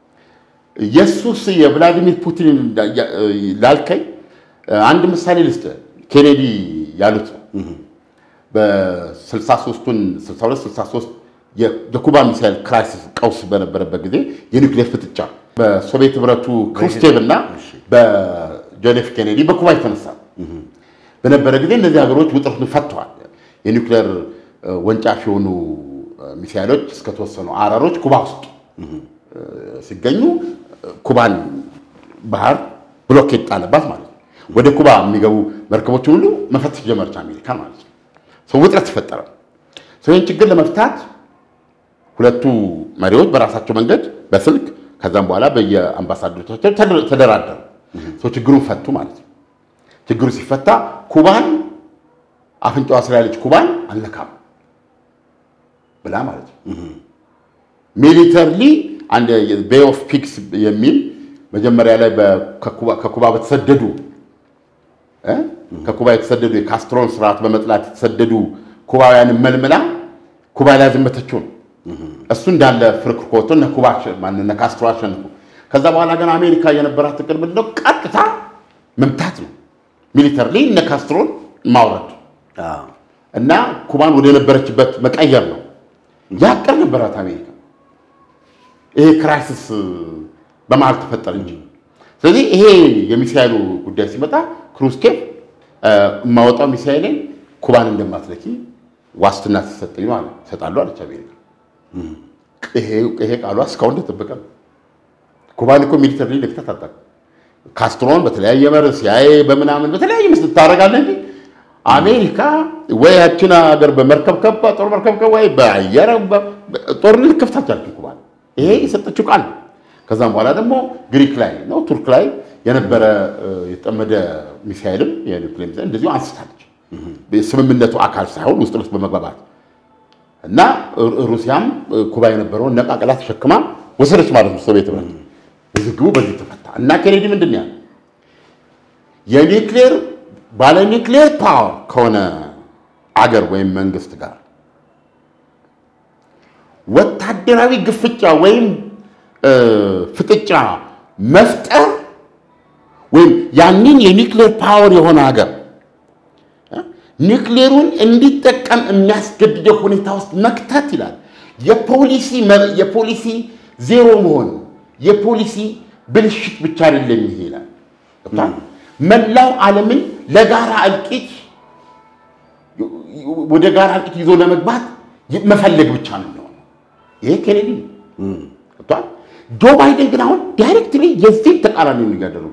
የሱስ የቭላዲሚር ፑቲን እንዳ- ያ- ላልከኝ አንድ ምሳሌ ልስጥ። ኬኔዲ ያሉት ነው በ63ቱን 62 63 የኩባ ሚሳይል ክራይሲስ ቀውስ በነበረበት ጊዜ የኒውክሌር ፍጥጫ በሶቪየት ህብረቱ ክሩስቼቭ እና በጆን ኤፍ ኬኔዲ በኩባ የተነሳ በነበረ ጊዜ እነዚህ ሀገሮች ውጥረቱን ፈተዋል። የኒውክሌር እ፣ ወንጫፍ የሆኑ እ፣ ሚሳይሎች እስከተወሰኑ አረሮች ኩባ ውስጥ እ፣ ሲገኙ እ፣ ኩባን ባህር ብሎኬት ጣለባት ማለት ነው። ወደ ኩባ የሚገቡ መርከቦችን ሁሉ መፈተሽ ጀመረች አሜሪካ ማለት ነው። ሰው ውጥረት ተፈጠረ። ሰው ይህን ችግር ለመፍታት ሁለቱ መሪዎች በራሳቸው መንገድ በስልክ ከዛም በኋላ በየአምባሳደሮቻቸው ተደ- ተደራደሩ። ሰው ችግሩን ፈቱ ማለት ነው። ችግሩ ሲፈታ ኩባን አፍንጫዋ ስር ያለች ኩባን አልነካም ብላ ማለት ነው። ሚሊተርሊ አንድ ቤይ ኦፍ ፒክስ የሚል መጀመሪያ ላይ በ- ከኩባ- ከኩባ በተሰደዱ እ? ከኩባ የተሰደዱ የካስትሮን ስርዓት በመጥላት የተሰደዱ ኩባውያንን መልምላ ኩባ ላይ ያዘመተችው ነው። እሱ እንዳለ ፍርክርክ ወጥቶ እነ ኩባ አሸ- ማነው እነ ካስትሮ አሸንፉ። ከዛ በኋላ ግን አሜሪካ የነበራት እቅድ ምንድን ነው? ቀጥታ መምታት ነው። ሚሊተርሊ እነ ካስትሮን ማውረድ አዎ እና ኩባን ወደ ነበረችበት መቀየር ነው። ያ እቅድ ነበራት አሜሪካ። ይሄ ክራይሲስ በመሀል ተፈጠረ እንጂ። ስለዚህ ይሄ የሚሳይሉ ጉዳይ ሲመጣ ክሩስኬቭ የማወጣው ሚሳይሌን ኩባን እንደማትለኪ ዋስትና ሲሰጠኝ ነው አለ እሰጣለሁ አለች አሜሪካ። ይሄ ይሄ ቃሏ እስካሁን እንደጠበቀ ነው። ኩባን እኮ ሚሊተሪ ልክተት አጣ ካስትሮን በተለያየ መር ሲያይ በምናምን በተለያየ ምስል ታደርጋለህ እንጂ አሜሪካ ወይ ያችን ሀገር በመርከብከብ ጦር መርከብከብ ወይ በአየር በ- በ- ጦርነት ልከፍት አልቻለችም ኩባን። ይሄ የሰጠችው ቃል ነው። ከዛም በኋላ ደግሞ ግሪክ ላይ ነው ቱርክ ላይ የነበረ እ፣ የተጠመደ ሚሳይልም የኒውክሌር ሚሳይል እንደዚሁ አንስታለች። ስምምነቱ አካል ሳይሆን ውስጥ ለውስጥ በመግባባት እና ሩሲያም ኩባ የነበረውን ነቃቅላ ተሸክማ ወሰደች ማለት ነው ሶቪየት ህብረት። ውዝግቡ በዚህ ተፈታ እና ኬኔዲ ምንድን ነው ያለው? የኒክሌር ባለ ኒክሌር ፓወር ከሆነ አገር ወይም መንግስት ጋር ወታደራዊ ግፍጫ ወይም ፍጥጫ መፍጠር ወይም ያንን የኒክሌር ፓወር የሆነ ሀገር ኒክሌሩን እንዲጠቀም የሚያስገድደው ሁኔታ ውስጥ መክተት ይላል። የፖሊሲ የፖሊሲ ዜሮ መሆን የፖሊሲ ብልሽት ብቻ አይደለም ይሄ ይላል። መላው ዓለምን ለጋራ እልቂት ወደ ጋራ እልቂት ይዞ ለመግባት መፈለግ ብቻ ነው የሚሆነው። ይሄ ኬኔዲ ገብቷል። ጆ ባይደን ግን አሁን ዳይሬክትሊ የዚህ ተቃራኒ ነው እያደረጉ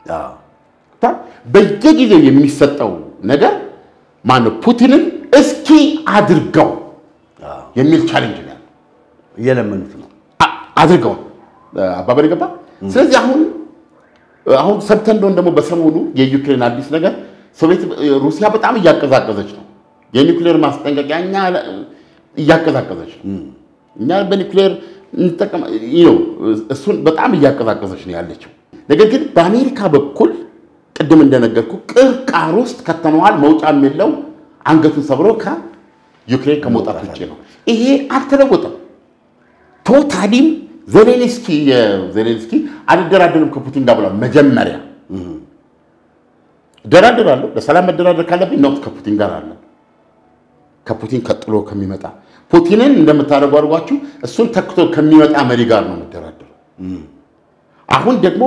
በየጊዜው የሚሰጠው ነገር ማነው ፑቲንን እስኪ አድርገው የሚል ቻሌንጅ ነው ያለው። እየለመኑት ነው አድርገው አባበል ገባ። ስለዚህ አሁን አሁን ሰብተን እንደሆን ደግሞ በሰሞኑ የዩክሬን አዲስ ነገር ሶቪየት ሩሲያ በጣም እያቀዛቀዘች ነው። የኒውክሌር ማስጠንቀቂያ እኛ እያቀዛቀዘች ነው። እኛ በኒውክሌር እንጠቀም ነው። እሱን በጣም እያቀዛቀዘች ነው ያለችው። ነገር ግን በአሜሪካ በኩል ቅድም እንደነገርኩ ቅርቃር ውስጥ ከተመዋል መውጫም የለው አንገቱን ሰብሮ ከዩክሬን ከመውጣት ውጭ ነው። ይሄ አልተለወጠም። ቶታሊም ዜሌንስኪ ዜሌንስኪ አልደራደርም ከፑቲን ጋር ብሏል። መጀመሪያ እደራደራለሁ፣ ለሰላም መደራደር ካለብኝ ኖት ከፑቲን ጋር አለ ከፑቲን ቀጥሎ ከሚመጣ ፑቲንን እንደምታደርጉ አድርጓችሁ እሱን ተክቶ ከሚመጣ መሪ ጋር ነው መደራደረው። አሁን ደግሞ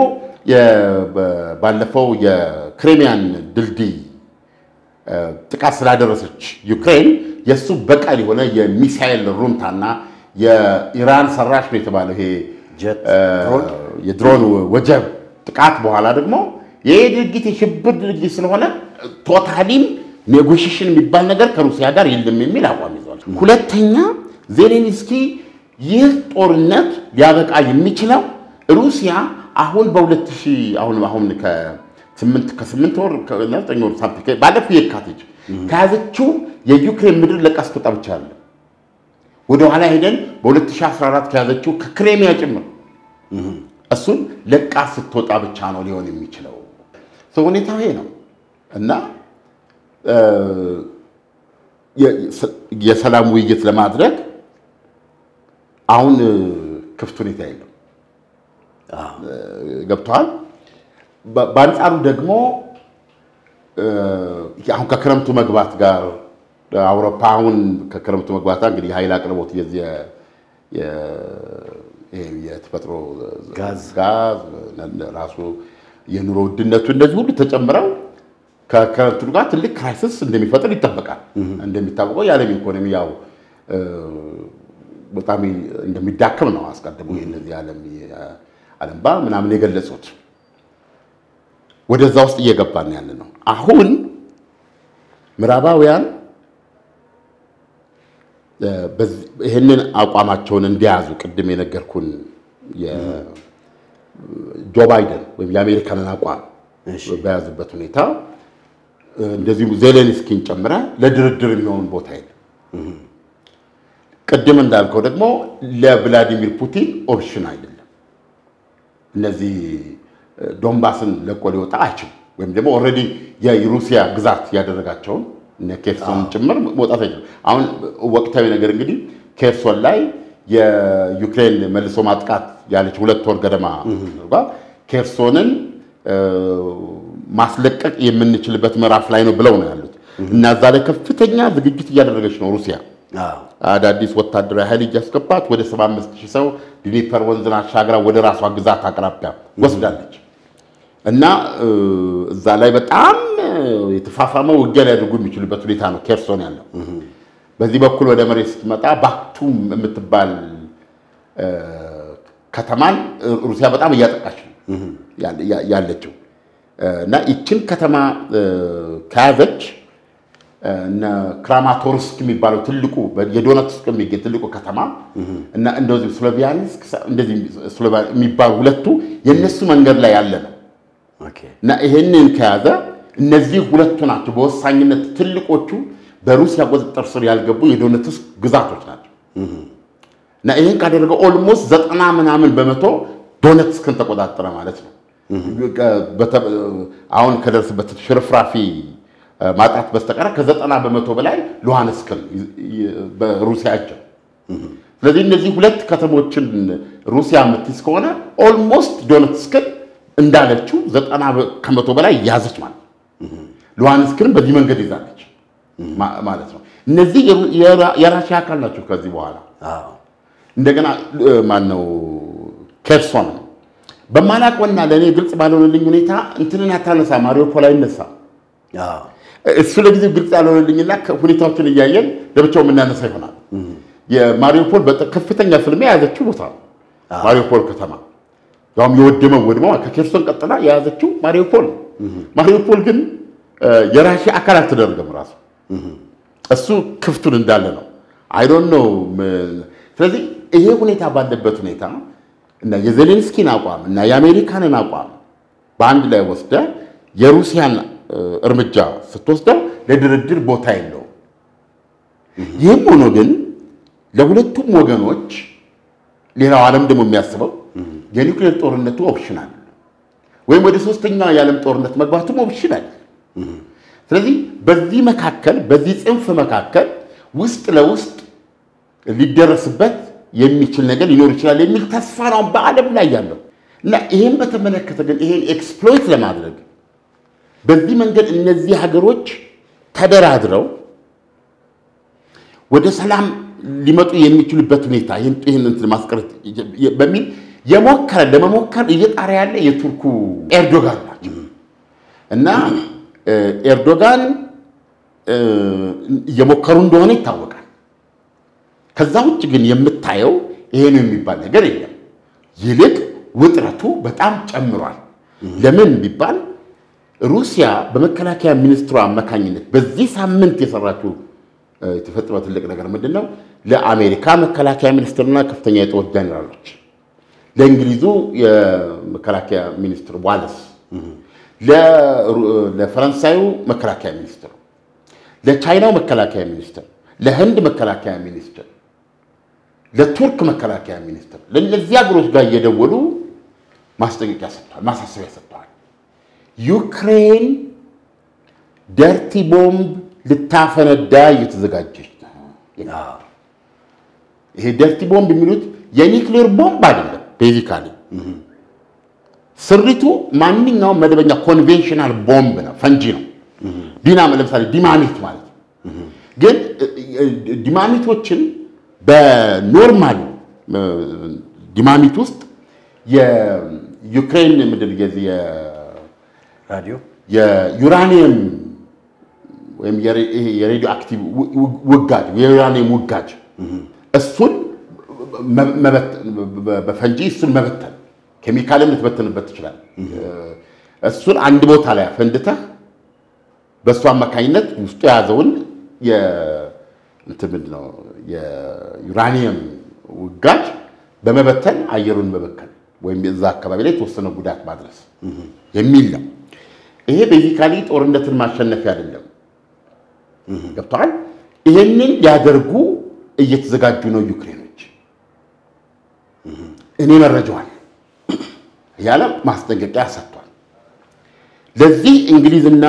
ባለፈው የክሬሚያን ድልድይ ጥቃት ስላደረሰች ዩክሬን የእሱ በቀል የሆነ የሚሳኤል ሩምታና የኢራን ሰራሽ ነው የተባለው ይሄ የድሮን ወጀብ ጥቃት በኋላ ደግሞ ይህ ድርጊት የሽብር ድርጊት ስለሆነ ቶታሊም ኔጎሽሽን የሚባል ነገር ከሩሲያ ጋር የለም የሚል አቋም ይዘዋል። ሁለተኛ ዜሌንስኪ ይህ ጦርነት ሊያበቃ የሚችለው ሩሲያ አሁን በሁለት ሺህ አሁን አሁን ከስምንት ወር ዘጠኝ ወር ሳምቲንግ ባለፈው የካቲት ከያዘችው የዩክሬን ምድር ለቃ ስትወጣ ብቻ አለ ወደኋላ ሄደን በ2014 ከያዘችው ከክሬሚያ ጭምር እሱን ለቃ ስትወጣ ብቻ ነው ሊሆን የሚችለው። ሁኔታው ይሄ ነው እና የሰላም ውይይት ለማድረግ አሁን ክፍት ሁኔታ የለም። ገብተዋል። በአንጻሩ ደግሞ አሁን ከክረምቱ መግባት ጋር አውሮፓ አሁን ከክረምቱ መግባት ጋር እንግዲህ የኃይል አቅርቦት የዚህ የተፈጥሮ ጋዝ ራሱ የኑሮ ውድነቱ እንደዚህ ሁሉ ተጨምረው ከክረምቱ ጋር ትልቅ ክራይሲስ እንደሚፈጥር ይጠበቃል። እንደሚታወቀው የዓለም ኢኮኖሚ ያው በጣም እንደሚዳከም ነው አስቀድሞ እነዚህ ዓለም ባንክ ምናምን የገለጹት። ወደዛ ውስጥ እየገባን ያለ ነው። አሁን ምዕራባውያን ይህንን አቋማቸውን እንዲያዙ ቅድም የነገርኩን ጆ ባይደን ወይም የአሜሪካንን አቋም በያዙበት ሁኔታ እንደዚሁም ዜሌንስኪን ጨምረ ለድርድር የሚሆን ቦታ የለም። ቅድም እንዳልከው ደግሞ ለቭላዲሚር ፑቲን ኦፕሽን አይደለም። እነዚህ ዶንባስን ለቆ ሊወጣ አይችልም። ወይም ደግሞ ኦልሬዲ የሩሲያ ግዛት ያደረጋቸውን እነ ኬርሶን ጭምር መውጣት አይችልም። አሁን ወቅታዊ ነገር እንግዲህ ኬርሶን ላይ የዩክሬን መልሶ ማጥቃት ያለች ሁለት ወር ገደማ አድርጓል። ኬርሶንን ማስለቀቅ የምንችልበት ምዕራፍ ላይ ነው ብለው ነው ያሉት እና እዛ ላይ ከፍተኛ ዝግጅት እያደረገች ነው ሩሲያ አዳዲስ ወታደራዊ ኃይል እያስገባት ወደ 75 ሺህ ሰው ዲኒፐር ወንዝን አሻግራ ወደ ራሷ ግዛት አቅራቢያ ወስዳለች እና እዛ ላይ በጣም የተፋፋመ ውጊያ ሊያደርጉ የሚችሉበት ሁኔታ ነው ኬርሶን ያለው። በዚህ በኩል ወደ መሬት ስትመጣ ባክቱም የምትባል ከተማን ሩሲያ በጣም እያጠቃች ነው ያለችው እና ይችን ከተማ ከያዘች እነ ክራማቶርስክ የሚባለው ትልቁ የዶነትስክ የሚገኝ ትልቁ ከተማ እና እንደዚህ ስሎቪያንስክ እንደዚህ የሚባሉ ሁለቱ የእነሱ መንገድ ላይ ያለ ነው እና ይሄንን ከያዘ እነዚህ ሁለቱ ናቸው በወሳኝነት ትልቆቹ በሩሲያ ቁጥጥር ስር ያልገቡ የዶኔትስክ ግዛቶች ናቸው እና ይህን ካደረገው ኦልሞስት ዘጠና ምናምን በመቶ ዶኔትስክን ተቆጣጠረ ማለት ነው። በተ- አሁን ከደርስበት ሽርፍራፊ ማጣት በስተቀር ከዘጠና በመቶ በላይ ሉሃንስክን በሩሲያ እጅ ነው። ስለዚህ እነዚህ ሁለት ከተሞችን ሩሲያ የምትይዝ ከሆነ ኦልሞስት ዶኔትስክን እንዳለችው ዘጠና ከመቶ በላይ ያዘች ማለት ነው። ሉሃንስክን በዚህ መንገድ ይዛለች ማ- ማለት ነው። እነዚህ የራ- የራሽያ አካል ናቸው። ከዚህ በኋላ አዎ። እንደገና ማነው ኬርሶን በማላውቀውና ለእኔ ግልጽ ባልሆነልኝ ሁኔታ እንትንን አታነሳ ማሪዮፖል አይነሳ አዎ። እሱ ለጊዜው ግልጽ ያልሆነልኝና ሁኔታዎችን እያየን ለብቻው የምናነሳ ይሆናል። የማሪዮፖል በጣም ከፍተኛ ፍልሚያ የያዘችው ቦታ ነው። ማሪዮፖል ከተማ ያውም የወደመው ወድመው ከኬርሶን ቀጥላ የያዘችው ማሪዮፖል ነው። ማሪዮፖል ግን የራሽያ አካል አልተደረገም ራሱ እሱ ክፍቱን እንዳለ ነው። አይዶን ነው። ስለዚህ ይሄ ሁኔታ ባለበት ሁኔታ እና የዜሌንስኪን አቋም እና የአሜሪካንን አቋም በአንድ ላይ ወስደ የሩሲያን እርምጃ ስትወስደው ለድርድር ቦታ የለውም። ይህም ሆኖ ግን ለሁለቱም ወገኖች ሌላው ዓለም ደግሞ የሚያስበው የኒውክሌር ጦርነቱ ኦፕሽናል ወይም ወደ ሶስተኛው የዓለም ጦርነት መግባቱም ኦፕሽናል። ስለዚህ በዚህ መካከል በዚህ ጽንፍ መካከል ውስጥ ለውስጥ ሊደረስበት የሚችል ነገር ሊኖር ይችላል የሚል ተስፋ ነው በዓለም ላይ ያለው እና ይህን በተመለከተ ግን ይሄን ኤክስፕሎይት ለማድረግ በዚህ መንገድ እነዚህ ሀገሮች ተደራድረው ወደ ሰላም ሊመጡ የሚችሉበት ሁኔታ ይህን እንትን ማስቀረት በሚል የሞከረ ለመሞከር እየጣረ ያለ የቱርኩ ኤርዶጋን ናቸው እና ኤርዶጋን እየሞከሩ እንደሆነ ይታወቃል። ከዛ ውጭ ግን የምታየው ይሄ ነው የሚባል ነገር የለም። ይልቅ ውጥረቱ በጣም ጨምሯል። ለምን ቢባል ሩሲያ በመከላከያ ሚኒስትሯ አማካኝነት በዚህ ሳምንት የሰራችው የተፈጠረው ትልቅ ነገር ምንድን ነው? ለአሜሪካ መከላከያ ሚኒስትርና ከፍተኛ የጦር ጀኔራሎች፣ ለእንግሊዙ የመከላከያ ሚኒስትር ዋለስ፣ ለፈረንሳዩ መከላከያ ሚኒስትር፣ ለቻይናው መከላከያ ሚኒስትር፣ ለህንድ መከላከያ ሚኒስትር፣ ለቱርክ መከላከያ ሚኒስትር፣ ለእነዚህ ሀገሮች ጋር እየደወሉ ማስጠንቀቂያ ሰጥተዋል፣ ማሳሰቢያ ሰጥተዋል። ዩክሬን ደርቲ ቦምብ ልታፈነዳ እየተዘጋጀች ነው። ይሄ ደርቲ ቦምብ የሚሉት የኒክሌር ቦምብ አይደለም። ቤዚካሊ ስሪቱ ማንኛውም መደበኛ ኮንቬንሽናል ቦምብ ነው፣ ፈንጂ ነው። ዲናም ለምሳሌ ዲማሚት ማለት ነው። ግን ዲማሚቶችን በኖርማል ዲማሚት ውስጥ የዩክሬን ምድር ራዲዮ የዩራኒየም ወይም የሬዲዮ አክቲቭ ውጋጅ የዩራኒየም ውጋጅ እሱን በፈንጂ እሱን መበተን ኬሚካልም ልትበትንበት ትችላል። እሱን አንድ ቦታ ላይ አፈንድተህ በእሱ አማካኝነት ውስጡ የያዘውን እንትን ምንድን ነው የዩራኒየም ውጋጅ በመበተን አየሩን መበከል ወይም እዛ አካባቢ ላይ የተወሰነ ጉዳት ማድረስ የሚል ነው። ይሄ ቤዚካሊ ጦርነትን ማሸነፊያ አይደለም። ገብተዋል። ይሄንን ሊያደርጉ እየተዘጋጁ ነው ዩክሬኖች። እኔ መረጃዋል ያለ ማስጠንቀቂያ ሰጥቷል። ለዚህ እንግሊዝና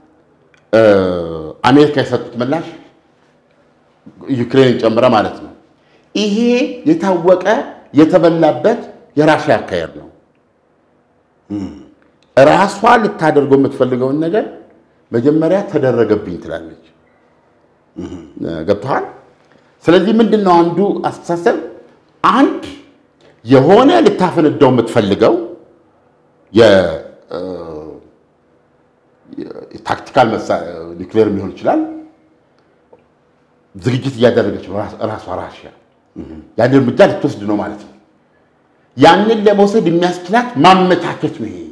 አሜሪካ የሰጡት ምላሽ ዩክሬንን ጨምረ ማለት ነው። ይሄ የታወቀ የተበላበት የራሽያ አካሄድ ነው። ራሷ ልታደርገው የምትፈልገውን ነገር መጀመሪያ ተደረገብኝ ትላለች። ገብተዋል። ስለዚህ ምንድን ነው አንዱ አስተሳሰብ አንድ የሆነ ልታፈነዳው የምትፈልገው የታክቲካል ኒውክሌር ሊሆን ይችላል ዝግጅት እያደረገች ነው ራሷ ራሽያ ያን እርምጃ ልትወስድ ነው ማለት ነው። ያንን ለመውሰድ የሚያስችላት ማመቻቸት ነው ይሄ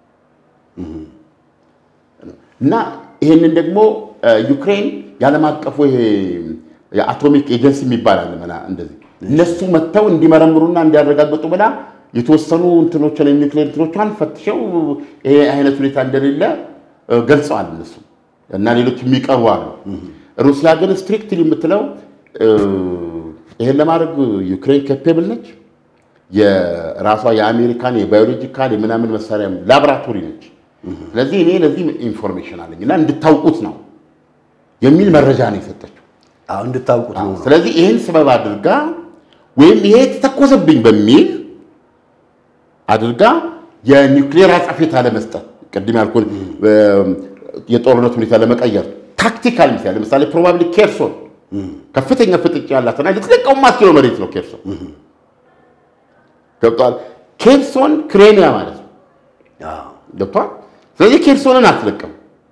እና ይሄንን ደግሞ ዩክሬን የዓለም አቀፉ ይሄ የአቶሚክ ኤጀንሲ የሚባል አለ መና እንደዚህ እነሱ መጥተው እንዲመረምሩና እንዲያረጋግጡ ብላ የተወሰኑ እንትኖችን የኒውክሌር እንትኖቿን ፈትሸው ይሄ አይነት ሁኔታ እንደሌለ ገልጸዋል እነሱ እና ሌሎች የሚቀርቡ አሉ። ሩሲያ ግን ስትሪክትሊ የምትለው ይሄን ለማድረግ ዩክሬን ኬፔብል ነች። የራሷ የአሜሪካን የባዮሎጂካል የምናምን መሳሪያ ላቦራቶሪ ነች። ስለዚህ እኔ ለዚህ ኢንፎርሜሽን አለኝ እና እንድታውቁት ነው የሚል መረጃ ነው የሰጠችው። እንድታውቁት ነው። ስለዚህ ይህን ስበብ አድርጋ ወይም ይሄ የተተኮሰብኝ በሚል አድርጋ የኒውክሌር አጸፌታ ለመስጠት ቅድም ያልኩን የጦርነት ሁኔታ ለመቀየር ታክቲካል ሚሳይል ለምሳሌ ፕሮባብሊ ኬርሶን ከፍተኛ ፍጥጫ ያላትና ልትለቀው ማትኪሎ መሬት ነው ኬርሶን ገብቷል። ኬርሶን ክሬሚያ ማለት ነው ገብቷል። ስለዚህ ኬርሶንን አትለቅም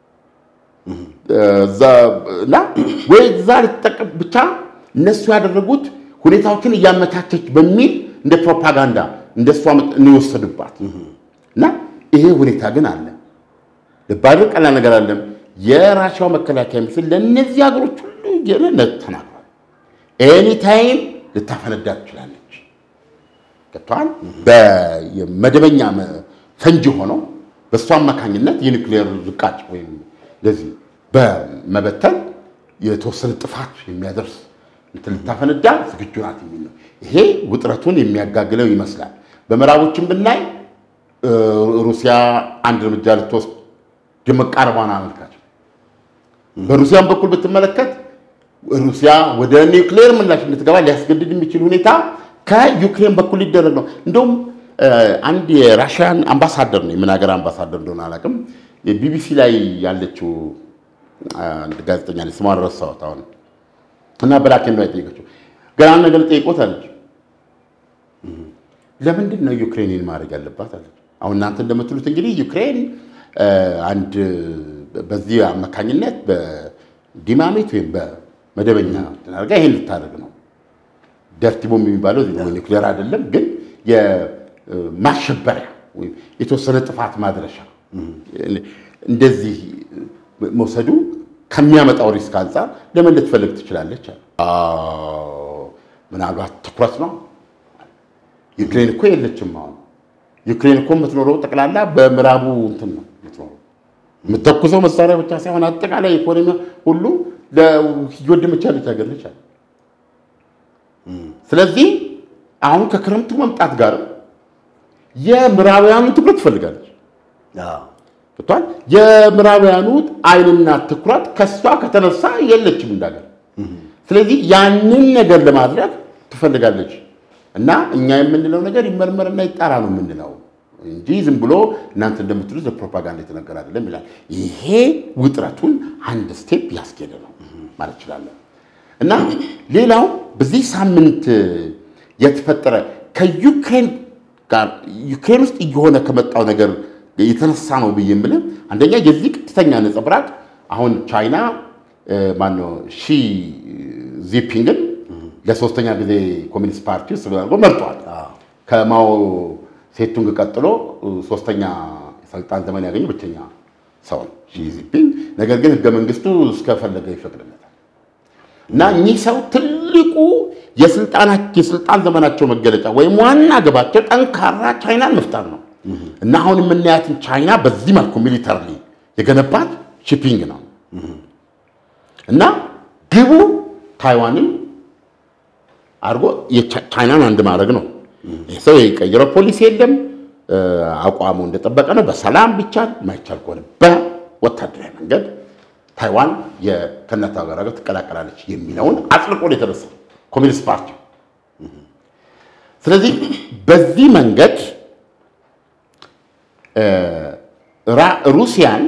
እና ወይ እዛ ልትጠቀም ብቻ እነሱ ያደረጉት ሁኔታዎችን እያመቻቸች በሚል እንደ ፕሮፓጋንዳ እንደሷ እንወሰዱባት እና ይሄ ሁኔታ ግን አለ። ልባድ ቀላል ነገር አለም። የራሻው መከላከያ ሚኒስትር ለእነዚህ ሀገሮች ሁሉ የነት ተናግሯል። ኤኒታይም ልታፈነዳ ትችላለች። ገብተዋል። በመደበኛ ፈንጂ ሆነው በእሱ አማካኝነት የኒውክሌር ዝቃጭ ወይም እንደዚህ በመበተን የተወሰነ ጥፋት የሚያደርስ እንትን ልታፈነዳ ዝግጁ ናት የሚል ነው። ይሄ ውጥረቱን የሚያጋግለው ይመስላል። በምዕራቦችን ብናይ ሩሲያ አንድ እርምጃ ልትወስድ የመቃረቧን አመልካች። በሩሲያም በኩል ብትመለከት ሩሲያ ወደ ኒውክሌር ምላሽ እንድትገባ ሊያስገድድ የሚችል ሁኔታ ከዩክሬን በኩል ሊደረግ ነው። እንደውም አንድ የራሽያን አምባሳደር ነው፣ የምን ሀገር አምባሳደር እንደሆነ አላውቅም። የቢቢሲ ላይ ያለችው አንድ ጋዜጠኛ ላይ ስሟን ረሳሁት አሁን እና ብላክ ኤንድ ዋይት ጠየቀችው። ገና አንድ ነገር ጠይቆት አለች። ለምንድን ነው ዩክሬንን ማድረግ ያለባት አለች። አሁን እናንተ እንደምትሉት እንግዲህ ዩክሬን አንድ በዚህ አማካኝነት በዲማሜት ወይም በመደበኛ አድርጋ ይሄን ልታደርግ ነው። ደርቲ ቦምብ የሚባለው ኒውክሌር አይደለም፣ ግን የማሸበሪያ ወይም የተወሰነ ጥፋት ማድረሻ እንደዚህ መውሰዱ ከሚያመጣው ሪስክ አንጻር ለምን ልትፈልግ ትችላለች? ምናልባት ትኩረት ነው። ዩክሬን እኮ የለችም። አሁን ዩክሬን እኮ የምትኖረው ጠቅላላ በምዕራቡ እንትን ነው የምትኖረው። የምተኩሰው መሳሪያ ብቻ ሳይሆን አጠቃላይ ኢኮኖሚ ሁሉ እየወደመች ያለች ሀገር ነች። ስለዚህ አሁን ከክረምቱ መምጣት ጋር የምዕራባውያኑን ትኩረት ትፈልጋለች። ብቷል የምዕራባውያኑ አይንና ትኩረት ከሷ ከተነሳ የለችም እንዳገር። ስለዚህ ያንን ነገር ለማድረግ ትፈልጋለች እና እኛ የምንለው ነገር ይመርመርና ይጣራ ነው የምንለው እንጂ ዝም ብሎ እናንተ እንደምትሉት ለፕሮፓጋንዳ የተነገረ አይደለም ይላል። ይሄ ውጥረቱን አንድ ስቴፕ ያስኬደ ነው ማለት እችላለሁ። እና ሌላው በዚህ ሳምንት የተፈጠረ ከዩክሬን ጋር ዩክሬን ውስጥ እየሆነ ከመጣው ነገር የተነሳ ነው ብዬ የምልህ አንደኛ የዚህ ቀጥተኛ ነጸብራቅ አሁን ቻይና ማነው ሺ ዚፒንግን ለሶስተኛ ጊዜ ኮሚኒስት ፓርቲ ውስጥ አድርጎ መርጧል። ከማኦ ሴቱንግ ቀጥሎ ሶስተኛ የስልጣን ዘመን ያገኘ ብቸኛ ሰው ነው ሺ ዚፒንግ። ነገር ግን ህገ መንግስቱ እስከፈለገ ይፈቅድለታል እና እኚህ ሰው ትልቁ የስልጣን ዘመናቸው መገለጫ ወይም ዋና ግባቸው ጠንካራ ቻይናን መፍጠር ነው እና አሁን የምናያትን ቻይና በዚህ መልኩ ሚሊተሪ የገነባት ሺፒንግ ነው እና ግቡ ታይዋንን አድርጎ ቻይናን አንድ ማድረግ ነው። ይህ ሰው የቀየረው ፖሊሲ የለም። አቋሙ እንደጠበቀ ነው። በሰላም ቢቻል ማይቻል ከሆነ በወታደራዊ መንገድ ታይዋን ከእናት ሀገር ጋር ትቀላቀላለች የሚለውን አጽድቆ ነው የተነሳ ኮሚኒስት ፓርቲ። ስለዚህ በዚህ መንገድ ሩሲያን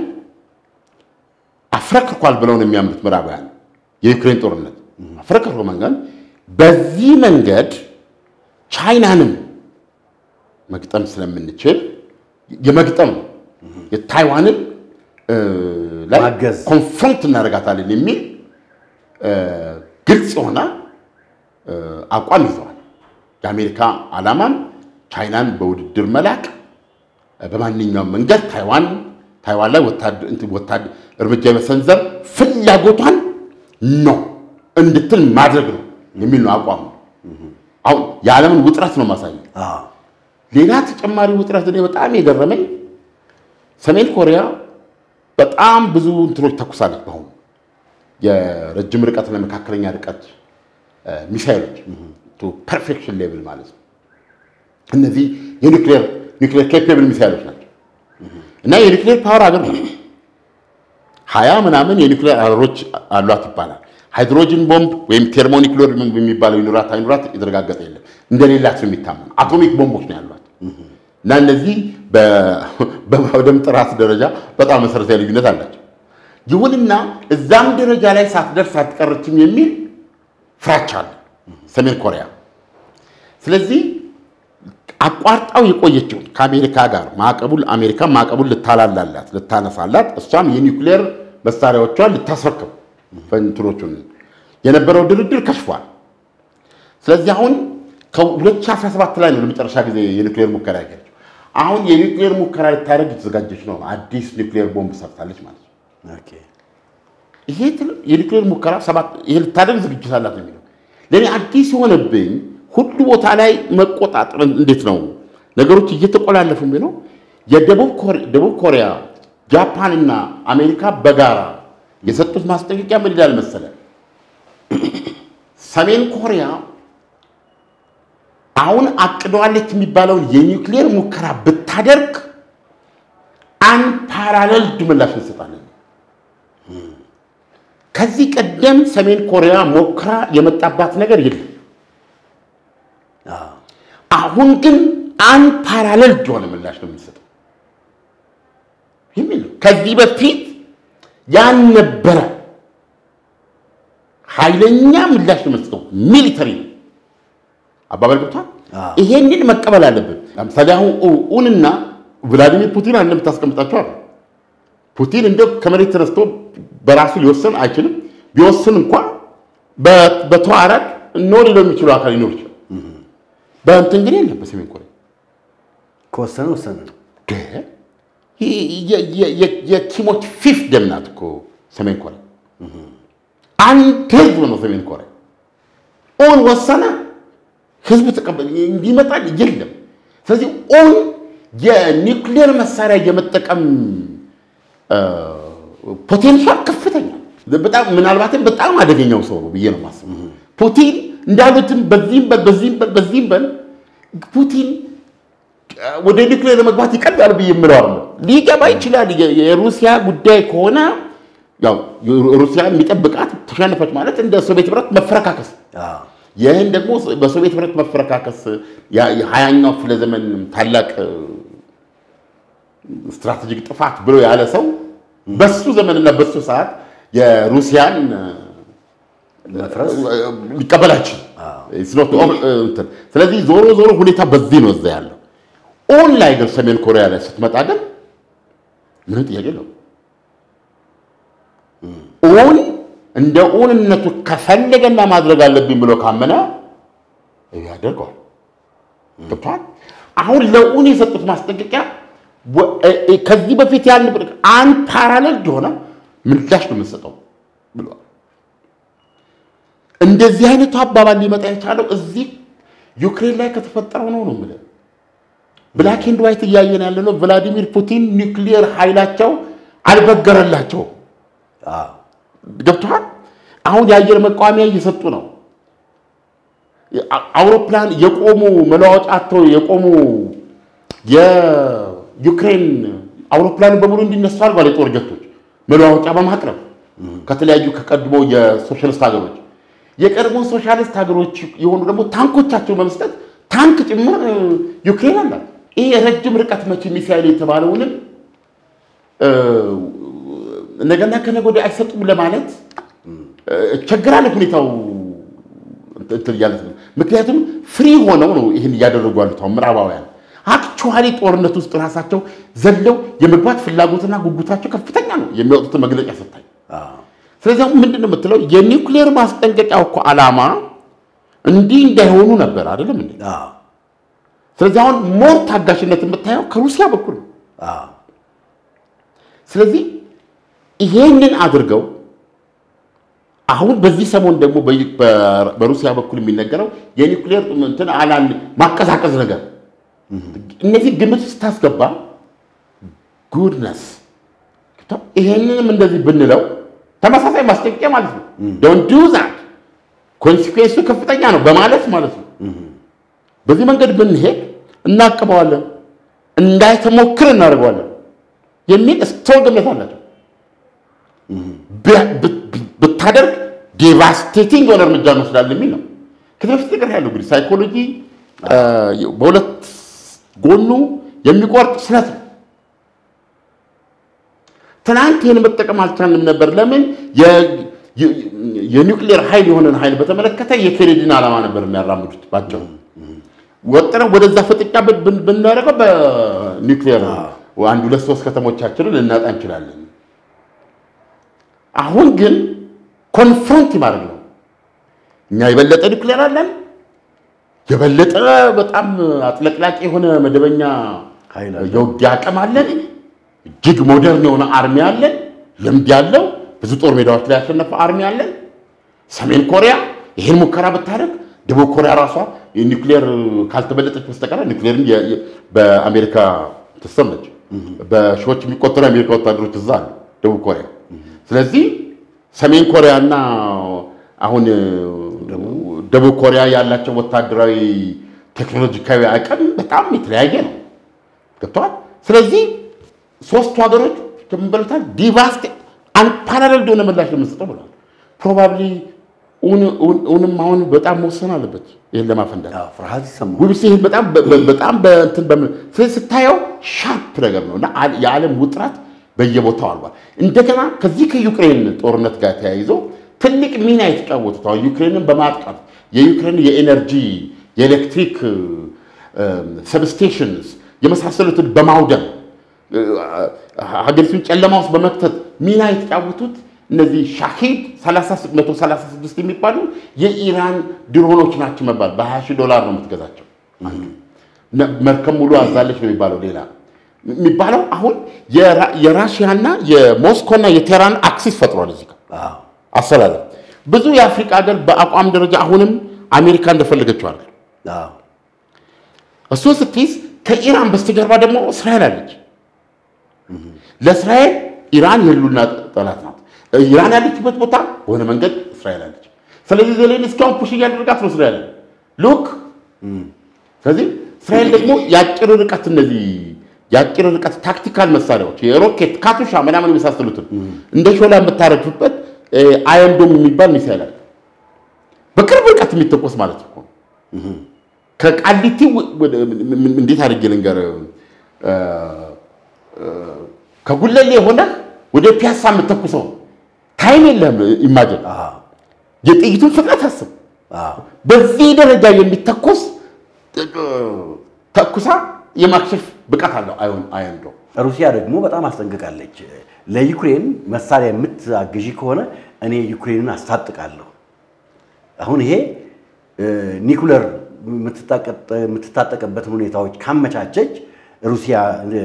አፍረክርኳል ብለው ነው የሚያምኑት ምዕራባውያን። የዩክሬን ጦርነት አፍረክርኮ መንገድ በዚህ መንገድ ቻይናንም መግጠም ስለምንችል የመግጠም የታይዋንን ላይ ማገዝ ኮንፍሮንት እናደርጋታለን የሚል ግልጽ የሆነ አቋም ይዘዋል። የአሜሪካ ዓላማም ቻይናን በውድድር መላክ በማንኛውም መንገድ ታይዋን ታይዋን ላይ ወታደር እርምጃ የመሰንዘር ፍላጎቷን ነው እንድትል ማድረግ ነው የሚል ነው አቋሙ። አሁን የዓለምን ውጥረት ነው ማሳየው። ሌላ ተጨማሪ ውጥረት እኔ በጣም የገረመኝ ሰሜን ኮሪያ በጣም ብዙ እንትኖች ተኩሳለች። በአሁኑ የረጅም ርቀት ለመካከለኛ ርቀት ሚሳይሎች ፐርፌክሽን ሌቭል ማለት ነው። እነዚህ የኒክሌር ኒክሌር ኬፔብል ሚሳይሎች ናቸው እና የኒክሌር ፓወር ሀገር ነው። ሀያ ምናምን የኒክሌር አረሮች አሏት ይባላል። ሃይድሮጅን ቦምብ ወይም ቴርሞኒክሌር የሚባለው ይኑራት አይኑራት የተረጋገጠ የለም። እንደሌላት ነው የሚታመኑ አቶሚክ ቦምቦች ነው ያሏት እና እነዚህ በማውደም ጥራት ደረጃ በጣም መሰረታዊ ልዩነት አላቸው። ይሁንና እዛም ደረጃ ላይ ሳትደርስ አትቀርችም የሚል ፍራቻ አለ ሰሜን ኮሪያ። ስለዚህ አቋርጣው የቆየችውን ከአሜሪካ ጋር ማዕቀቡን አሜሪካ ማዕቀቡን ልታላላላት ልታነሳላት፣ እሷም የኒውክሌር መሳሪያዎቿን ልታስረክብ ፈንትኖቹን የነበረው ድርድር ከሽፏል። ስለዚህ አሁን ከ2017 ላይ ነው ለመጨረሻ ጊዜ የኒውክሌር ሙከራ ያገኘችው። አሁን የኒውክሌር ሙከራ ልታደርግ የተዘጋጀች ነው። አዲስ ኒውክሌር ቦምብ ሰርታለች ማለት ነው። ይሄ የኒውክሌር ሙከራ ሰባት ይሄ ልታደርግ ዝግጅት አላት ነው የሚለው። ለእኔ አዲስ የሆነብኝ ሁሉ ቦታ ላይ መቆጣጠር እንዴት ነው ነገሮች እየተቆላለፉ የሚለው የደቡብ ኮሪያ ጃፓንና አሜሪካ በጋራ የሰጡት ማስጠንቀቂያ ምን ይላል መሰለ? ሰሜን ኮሪያ አሁን አቅደዋለች የሚባለውን የኒውክሌር ሙከራ ብታደርግ አንፓራለልድ ምላሽ እንሰጣለን። ከዚህ ቀደም ሰሜን ኮሪያ ሞክራ የመጣባት ነገር የለም። አሁን ግን አንፓራለልድ የሆነ ምላሽ ነው የሚሰጠው የሚል ነው። ከዚህ በፊት ያልነበረ ኃይለኛ ምላሽ ነው የምትሰጠው። ሚሊተሪ ነው አባባል ገብቷል። ይሄንን መቀበል አለብን። ለምሳሌ አሁን ኡንና ቭላዲሚር ፑቲን አንድ የምታስቀምጣቸው አሉ። ፑቲን እንደ ከመሬት ተነስቶ በራሱ ሊወስን አይችልም። ቢወስን እንኳ በተዋረድ ኖ ሊለው የሚችሉ አካል ሊኖር ይችላል። በእንትን ግን የለም። በሰሜን ኮሪያ ከወሰነ ወሰነ ነው። የኪሞች ፊፍ ደም ናት እኮ ሰሜን ኮሪያ። አንድ ህዝብ ነው ሰሜን ኮሪያ። ኦን ወሰነ፣ ህዝብ ተቀበል እንዲመጣል የለም። ስለዚህ ኦን የኒውክሌር መሳሪያ የመጠቀም ፖቴንሻል ከፍተኛ በጣም ምናልባትም በጣም አደገኛው ሰው ነው ብዬ ነው የማስበው። ፑቲን እንዳሉትም በዚህም በል በዚህም በል በዚህም በል ፑቲን ወደ ኒውክሌር ለመግባት ይቀዳል ብዬ የምለው አለ። ሊገባ ይችላል። የሩሲያ ጉዳይ ከሆነ ያው ሩሲያ የሚጠብቃት ተሸነፈች ማለት እንደ ሶቪየት ህብረት መፈረካከስ፣ ይህን ደግሞ በሶቪየት ህብረት መፈረካከስ የሀያኛው ክፍለ ዘመን ታላቅ ስትራቴጂክ ጥፋት ብሎ ያለ ሰው በሱ ዘመንና በሱ ሰዓት የሩሲያን ሊቀበላችን። ስለዚህ ዞሮ ዞሮ ሁኔታ በዚህ ነው እዛ ያለው። ኦን ላይ ግን ሰሜን ኮሪያ ላይ ስትመጣ ግን ምንም ጥያቄ የለውም። ኦን እንደ ኦንነቱ ከፈለገና ማድረግ አለብኝ ብሎ ካመነ ያደርገዋል። ገብቷል። አሁን ለኦን የሰጡት ማስጠንቀቂያ ከዚህ በፊት ያን አንድ ፓራሌል የሆነ ምላሽ ነው የምንሰጠው ብለዋል። እንደዚህ አይነቱ አባባል ሊመጣ የቻለው እዚህ ዩክሬን ላይ ከተፈጠረው ነው ነው የምልህ። ብላክ ኤንድ ዋይት እያየን ያለ ነው። ቭላዲሚር ፑቲን ኒውክሊየር ኃይላቸው አልበገረላቸውም። ገብተዋል። አሁን የአየር መቃወሚያ እየሰጡ ነው። አውሮፕላን የቆሙ መለዋወጫ አጥተው የቆሙ የዩክሬን አውሮፕላን በሙሉ እንዲነሱ አድርጓል። የጦር ጀቶች መለዋወጫ በማቅረብ ከተለያዩ ከቀድሞ የሶሻሊስት ሀገሮች የቀድሞ ሶሻሊስት ሀገሮች የሆኑ ደግሞ ታንኮቻቸው በመስጠት ታንክ ጭምር ዩክሬን አላት። ይህ የረጅም ርቀት መቼ ሚሳይል የተባለውንም ነገና ከነገ ወዲያ አይሰጡም ለማለት ቸግራለ ሁኔታው እንትን እያለት ነው። ምክንያቱም ፍሪ ሆነው ነው ይህን እያደረጉ ያሉት አሁን ምዕራባውያን አክቹዋሊ ጦርነት ውስጥ ራሳቸው ዘለው የመግባት ፍላጎትና ጉጉታቸው ከፍተኛ ነው የሚወጡትን መግለጫ ስታይ። ስለዚህ አሁን ምንድን ነው የምትለው የኒውክሌር ማስጠንቀቂያው እኮ ዓላማ እንዲህ እንዳይሆኑ ነበር አይደለም እንዴ? ስለዚህ አሁን ሞር ታጋሽነት የምታየው ከሩሲያ በኩል ነው። ስለዚህ ይሄንን አድርገው አሁን በዚህ ሰሞን ደግሞ በሩሲያ በኩል የሚነገረው የኒውክሌር እንትን አላን ማቀዛቀዝ ነገር እነዚህ ግምት ስታስገባ ጉድነስ ይሄንንም እንደዚህ ብንለው ተመሳሳይ ማስጠንቀቂያ ማለት ነው። ዶንት ዱ ዛት ኮንሲኩዌንሱ ከፍተኛ ነው በማለት ማለት ነው። በዚህ መንገድ ብንሄድ እናቅበዋለን፣ እንዳይተሞክር እናደርገዋለን የሚል ስትሮንግ እምነት አላቸው። ብታደርግ ዴቫስቴቲንግ የሆነ እርምጃ እንወስዳለን የሚል ነው። ከዚህ በፊት ነገር ያለው እንግዲህ ሳይኮሎጂ በሁለት ጎኑ የሚቆርጥ ስለት ነው። ትናንት ይህን መጠቀም አልቻልንም ነበር። ለምን? የኒውክሌር ኃይል የሆነን ኃይል በተመለከተ የኬኔዲን ዓላማ ነበር የሚያራምዱት ባቸው ወጥረን ወደዛ ፍጥጫ ብናደርገው በኒውክሌር አንድ ሁለት ሶስት ከተሞቻችንን ልናጣ እንችላለን። አሁን ግን ኮንፍሮንት ማድረግ ነው። እኛ የበለጠ ኒውክሌር አለን፣ የበለጠ በጣም አጥለቅላቂ የሆነ መደበኛ የውጊያ አቅም አለን፣ እጅግ ሞደርን የሆነ አርሚ አለን፣ ልምድ ያለው ብዙ ጦር ሜዳዎች ላይ ያሸነፈ አርሚ አለን። ሰሜን ኮሪያ ይህን ሙከራ ብታደርግ ደቡብ ኮሪያ ራሷ ኒውክሌር ካልተበለጠች በስተቀር ኒውክሌርን በአሜሪካ ትሰመች። በሺዎች የሚቆጠሩ የአሜሪካ ወታደሮች እዛ አሉ ደቡብ ኮሪያ። ስለዚህ ሰሜን ኮሪያ እና አሁን ደቡብ ኮሪያ ያላቸው ወታደራዊ ቴክኖሎጂካዊ አቅም በጣም የተለያየ ነው። ገብተዋል። ስለዚህ ሶስቱ ሀገሮች ተንበሉታል ዲቫስት አንፓራለል የሆነ ምላሽ ለመስጠው ብለዋል። ፕሮባብሊ እውንም አሁን በጣም መወሰን አለበት ይህን ለማፈንዳት ፍርሃት ይሰማል። ውብስ ይህን በጣም በጣም በእንትን በምን ስለዚህ ስታየው ሻርፕ ነገር ነው እና የዓለም ውጥረት በየቦታው አልቧል። እንደገና ከዚህ ከዩክሬን ጦርነት ጋር ተያይዞ ትልቅ ሚና የተጫወቱት አሁን ዩክሬንን በማጥቃት የዩክሬን የኤነርጂ የኤሌክትሪክ ሰብስቴሽንስ የመሳሰሉትን በማውደም ሀገሪቱን ጨለማ ውስጥ በመክተት ሚና የተጫወቱት እነዚህ ሻሂድ 136 የሚባሉ የኢራን ድሮኖች ናቸው መባል በ20 ሺህ ዶላር ነው የምትገዛቸው። መርከብ ሙሉ አዛለች ነው የሚባለው። ሌላ የሚባለው አሁን የራሽያና የሞስኮና የቴህራን አክሲስ ፈጥሯል። እዚህ አሰላለፍ ብዙ የአፍሪካ ሀገር በአቋም ደረጃ አሁንም አሜሪካ እንደፈለገችው አለ። እሱን ስትይዝ ከኢራን በስተጀርባ ደግሞ እስራኤል አለች። ለእስራኤል ኢራን የህልውና ጠላት ናት። ኢራን ያለችበት ቦታ በሆነ መንገድ እስራኤል አለች። ስለዚህ ዜሌንስኪ አሁን ፑሽ እያደረጋት ነው እስራኤል ሉክ። ስለዚህ እስራኤል ደግሞ የአጭር ርቀት እነዚህ የአጭር ርቀት ታክቲካል መሳሪያዎች የሮኬት ካቱሻ ምናምን የመሳሰሉትን እንደ ሾላ የምታረግፍበት አየንዶም የሚባል ሚሳይል አለ። በቅርብ ርቀት የሚተኮስ ማለት እኮ ከቃሊቲ እንዴት አድርጌ ልንገር ከጉለሌ የሆነ ወደ ፒያሳ የምተኩሰው ታይም የለህም። ኢማጅን የጥይቱን ፍጥነት አስብ። በዚህ ደረጃ የሚተኮስ ተኩሳ የማክሸፍ ብቃት አለው አየንዶ። ሩሲያ ደግሞ በጣም አስጠንቅቃለች። ለዩክሬን መሳሪያ የምታግዢ ከሆነ እኔ ዩክሬንን አስታጥቃለሁ። አሁን ይሄ ኒኩለር የምትታጠቅበትን ሁኔታዎች ካመቻቸች ሩሲያ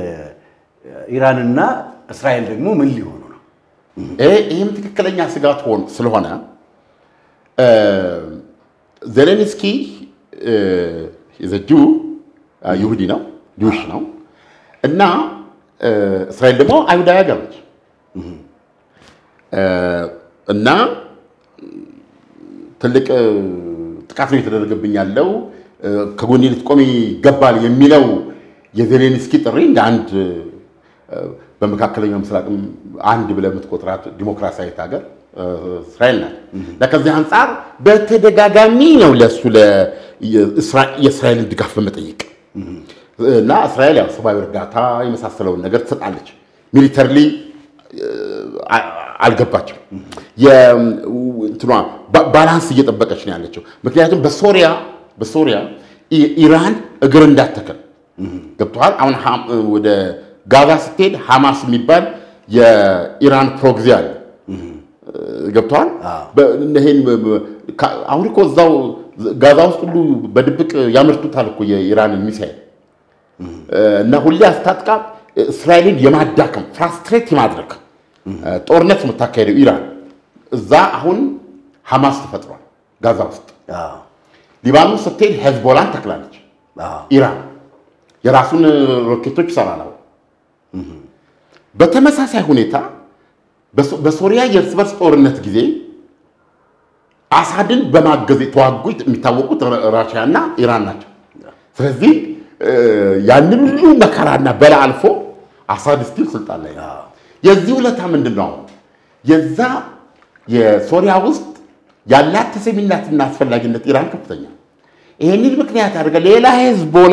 ኢራንና እስራኤል ደግሞ ምን ሊሆኑ ነው? ይህም ትክክለኛ ስጋት ሆን ስለሆነ ዜሌንስኪ ዘጁ ይሁዲ ነው ጁሽ ነው እና እስራኤል ደግሞ አይሁዳዊ ሀገር ነች እና ትልቅ ጥቃት ነው የተደረገብኝ ያለው ከጎኔ ልትቆሚ ይገባል የሚለው የዜሌንስኪ ጥሪ እንደ አንድ በመካከለኛው ምስራቅም አንድ ብለህ የምትቆጥራት ዲሞክራሲያዊት ሀገር እስራኤል ናት። ከዚህ አንጻር በተደጋጋሚ ነው ለእሱ የእስራኤልን ድጋፍ በመጠየቅ እና እስራኤል ያው ሰብአዊ እርዳታ የመሳሰለውን ነገር ትሰጣለች። ሚሊተርሊ አልገባችም። እንትኗ ባላንስ እየጠበቀች ነው ያለችው። ምክንያቱም በሶሪያ በሶሪያ ኢራን እግር እንዳተከል ገብተዋል። አሁን ወደ ጋዛ ስትሄድ ሐማስ የሚባል የኢራን ፕሮግዚ አለ። ገብተዋል። ይሄን አሁን እኮ እዛው ጋዛ ውስጥ ሁሉ በድብቅ ያመርቱታል እኮ የኢራንን ሚሳይል እና ሁሌ አስታጥቃ እስራኤልን የማዳከም ፍራስትሬት የማድረግ ጦርነት የምታካሄደው ኢራን እዛ አሁን ሐማስ ተፈጥሯል ጋዛ ውስጥ። ሊባኖስ ስትሄድ ሄዝቦላን ተክላለች ኢራን የራሱን ሮኬቶች ይሰራል። በተመሳሳይ ሁኔታ በሶሪያ የእርስ በርስ ጦርነት ጊዜ አሳድን በማገዝ የተዋጉ የሚታወቁት ራሽያና ኢራን ናቸው። ስለዚህ ያንን ሁሉ መከራና በላ አልፎ አሳድ ስቲል ስልጣን ላይ ነው። የዚህ ውለታ ምንድን ነው? የዛ የሶሪያ ውስጥ ያላት ተሰሚነትና አስፈላጊነት ኢራን ከፍተኛ። ይህንን ምክንያት አድርገ ሌላ ሄዝቦላ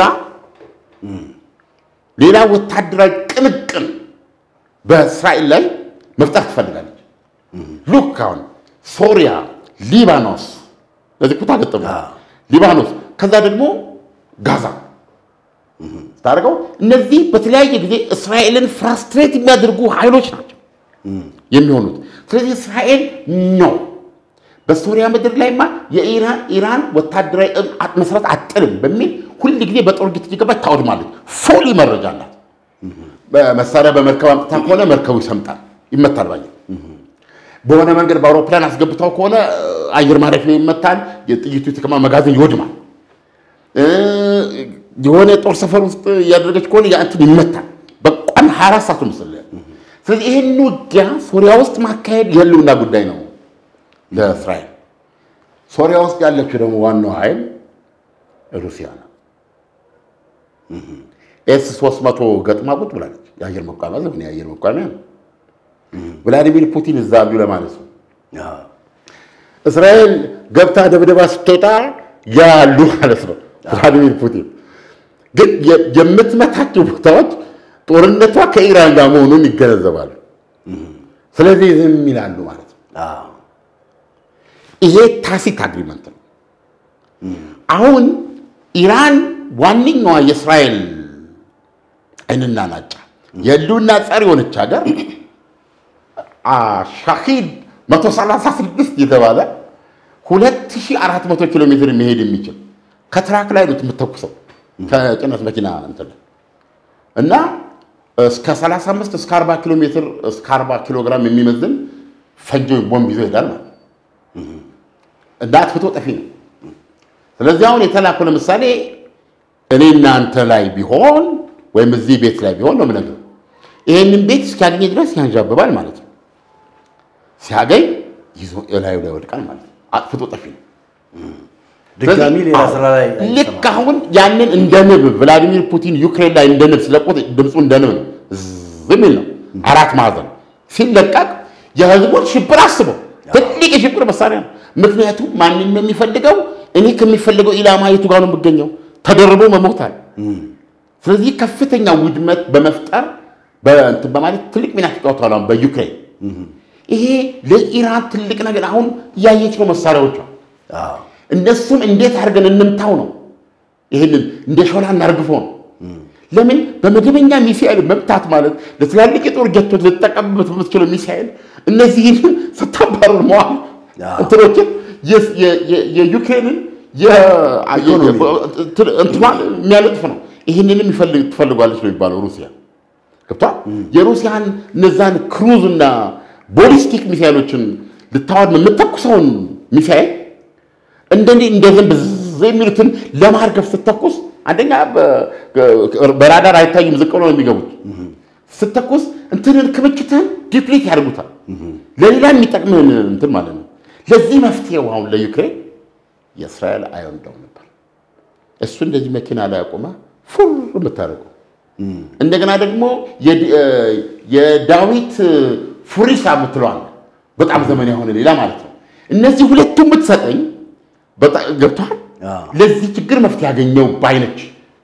ሌላ ወታደራዊ ቅንቅን በእስራኤል ላይ መፍጠር ትፈልጋለች። ሉክ አሁን ሶሪያ፣ ሊባኖስ ለዚህ ኩታ ገጠሙ ሊባኖስ፣ ከዛ ደግሞ ጋዛ ስታደርገው እነዚህ በተለያየ ጊዜ እስራኤልን ፍራስትሬት የሚያደርጉ ኃይሎች ናቸው የሚሆኑት። ስለዚህ እስራኤል ነው በሶሪያ ምድር ላይማ የኢራን ኢራን ወታደራዊ መሰረት አጥልም በሚል ሁል ጊዜ በጦር ግት እየገባች ታወድማለች። ፎሊ መረጃ አላት። መሳሪያ በመርከብ አምጥታ ከሆነ መርከቡ ይሰምጣል፣ ይመታል። ባየ በሆነ መንገድ በአውሮፕላን አስገብታው ከሆነ አየር ማረፊያ ይመታል። የጥይቱ የተከማ መጋዘን ይወድማል። የሆነ ጦር ሰፈር ውስጥ እያደረገች ከሆነ ያንትን ይመታል። በቋም 24 ሰዓቱ ምስል። ስለዚህ ይህን ውጊያ ሶሪያ ውስጥ ማካሄድ የህልውና ጉዳይ ነው ለእስራኤል። ሶሪያ ውስጥ ያለችው ደግሞ ዋናው ኃይል ሩሲያ ነው። ኤስ 300 ገጥማ ቁጭ ብላለች። የአየር መቋሚያ ዘመን የአየር መቋሚያ ነው። ቭላዲሚር ፑቲን እዛ አሉ ለማለት ነው። እስራኤል ገብታ ደብደባ ስትወጣ ያሉ ማለት ነው። ቭላዲሚር ፑቲን ግን የምትመታቸው ቦታዎች ጦርነቷ ከኢራን ጋር መሆኑን ይገነዘባሉ። ስለዚህ ዝም ይላሉ ማለት ነው። ይሄ ታሲት አግሪመንት ነው። አሁን ኢራን ዋነኛዋ የእስራኤል አይንና ናጫ የህልውና ጸር የሆነች ሀገር ሻሂድ 136 የተባለ 2400 ኪሎ ሜትር መሄድ የሚችል ከትራክ ላይ ነው የምትተኩሰው ከጭነት መኪና እንትን እና እስከ 35 እስከ 40 ኪሎ ሜትር እስከ 40 ኪሎ ግራም የሚመዝን ፈንጆ ቦምብ ይዞ ይሄዳል ማለት እና አጥፍቶ ጠፊ ነው። ስለዚህ አሁን የተላኩ ለምሳሌ እኔ እናንተ ላይ ቢሆን ወይም እዚህ ቤት ላይ ቢሆን ነው የምነግርህ። ይህንን ቤት እስኪያገኝ ድረስ ያንዣብባል ማለት ነው። ሲያገኝ ይዞ እላዩ ላይ ወድቃል ማለት ነው። አጥፍቶ ጠፊ ነው። ድጋሚ ሌላ ስራ ላይ ልክ አሁን ያንን እንደ ንብ ቭላዲሚር ፑቲን ዩክሬን ላይ እንደ ንብ ስለቆት ድምፁ እንደ ንብ ነው፣ ዝም ይል ነው። አራት ማዕዘን ሲለቀቅ የህዝቦች ሽብር አስበው ትልቅ የሽብር መሳሪያ ነው። ምክንያቱም ማንን ነው የሚፈልገው? እኔ ከሚፈልገው ኢላማ የቱ ጋር ነው የምገኘው? ተደርቦ መሞታል። ስለዚህ ከፍተኛ ውድመት በመፍጠር በእንትን በማለት ትልቅ ሚና ተጫውተዋል። አሁን በዩክሬን ይሄ ለኢራን ትልቅ ነገር አሁን እያየች ነው መሳሪያዎቿ እነሱም እንዴት አድርገን እንምታው ነው። ይህንን እንደ ሾላ እናርግፈው ነው። ለምን በመደበኛ ሚሳኤል መምታት ማለት ለትላልቅ የጦር ጀቶች ልጠቀምበት በምትችለው ሚሳኤል እነዚህን ስታባረር መዋል እንትኖችን የዩክሬንን እንትኗን የሚያለጥፍ ነው። ይህንንም ትፈልጓለች ነው የሚባለው ሩሲያ ገብቷል። የሩሲያን እነዛን ክሩዝ እና ቦሊስቲክ ሚሳይሎችን ልታወድ የምተኩሰውን ሚሳይል እንደኔ እንደ ዝንብ ዝም የሚሉትን ለማርገፍ ስተኩስ አንደኛ በራዳር አይታዩም፣ ዝቅ ብለው ነው የሚገቡት። ስተኩስ እንትንን ክምችትህን ዲፕሊት ያደርጉታል። ለሌላ የሚጠቅምህን እንትን ማለት ነው። ለዚህ መፍትሄው አሁን ለዩክሬን የእስራኤል አዮን ዶም ነበር። እሱ እንደዚህ መኪና ላይ አቁመ ፉር የምታደርገው እንደገና ደግሞ የዳዊት ፉሪሳ የምትለዋል በጣም ዘመን የሆነ ሌላ ማለት ነው። እነዚህ ሁለቱም ብትሰጠኝ ገብቷል። ለዚህ ችግር መፍትሄ ያገኘው ባይነች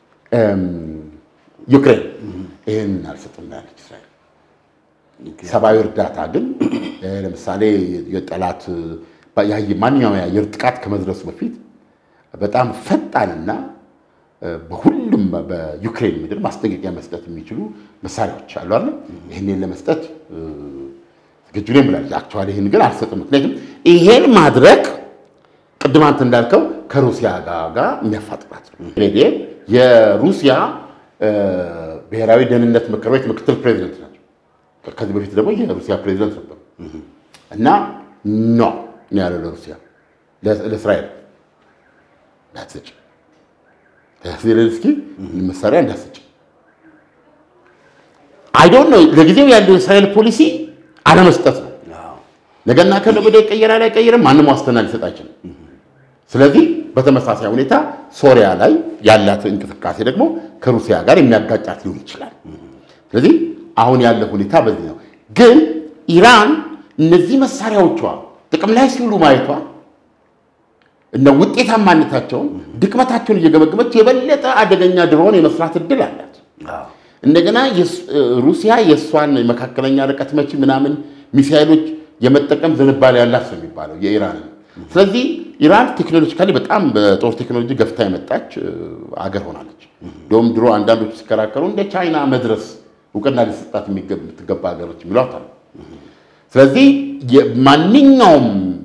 ዩክሬን ይህን አልሰጥም ያለች እስራኤል። ሰብአዊ እርዳታ ግን ለምሳሌ የጠላት ማንኛውም የአየር ጥቃት ከመድረሱ በፊት በጣም ፈጣንና በሁሉም በዩክሬን ምድር ማስጠንቀቂያ መስጠት የሚችሉ መሳሪያዎች አሉ አለ ይህንን ለመስጠት ዝግጁ ነኝ ብላለች። አክቹዋሊ ይህን ግን አልሰጥም። ምክንያቱም ይሄን ማድረግ ቅድም አንተ እንዳልከው ከሩሲያ ጋር የሚያፋጥራት ነው። የሩሲያ ብሔራዊ ደህንነት ምክር ቤት ምክትል ፕሬዚደንት ናቸው። ከዚህ በፊት ደግሞ የሩሲያ ፕሬዚደንት ነበሩ እና ኖ ያለው ለሩሲያ ለእስራኤል እንዳትሰጭ ዜሌንስኪ መሳሪያ እንዳትሰጭ አይዶን ነው ለጊዜው ያለው የእስራኤል ፖሊሲ አለመስጠት ነው። ነገና ከነገ ወዲያ ይቀየራል አይቀየርም፣ ማንም ዋስትና ሊሰጥ አይችልም። ስለዚህ በተመሳሳይ ሁኔታ ሶሪያ ላይ ያላት እንቅስቃሴ ደግሞ ከሩሲያ ጋር የሚያጋጫት ሊሆን ይችላል። ስለዚህ አሁን ያለ ሁኔታ በዚህ ነው። ግን ኢራን እነዚህ መሳሪያዎቿ ጥቅም ላይ ሲውሉ ማየቷ እና ውጤታማነታቸውን ድክመታቸውን እየገመገመች የበለጠ አደገኛ ድሮን የመስራት እድል አላት። እንደገና ሩሲያ የእሷን መካከለኛ ርቀት መቺ ምናምን ሚሳይሎች የመጠቀም ዝንባሌ ያላት ነው የሚባለው የኢራንን። ስለዚህ ኢራን ቴክኖሎጂካሊ በጣም በጦር ቴክኖሎጂ ገፍታ የመጣች አገር ሆናለች። እንዲሁም ድሮ አንዳንዶች ሲከራከሩ እንደ ቻይና መድረስ እውቅና ሊሰጣት የምትገባ ሀገሮች የሚሏት አሉ። ስለዚህ ማንኛውም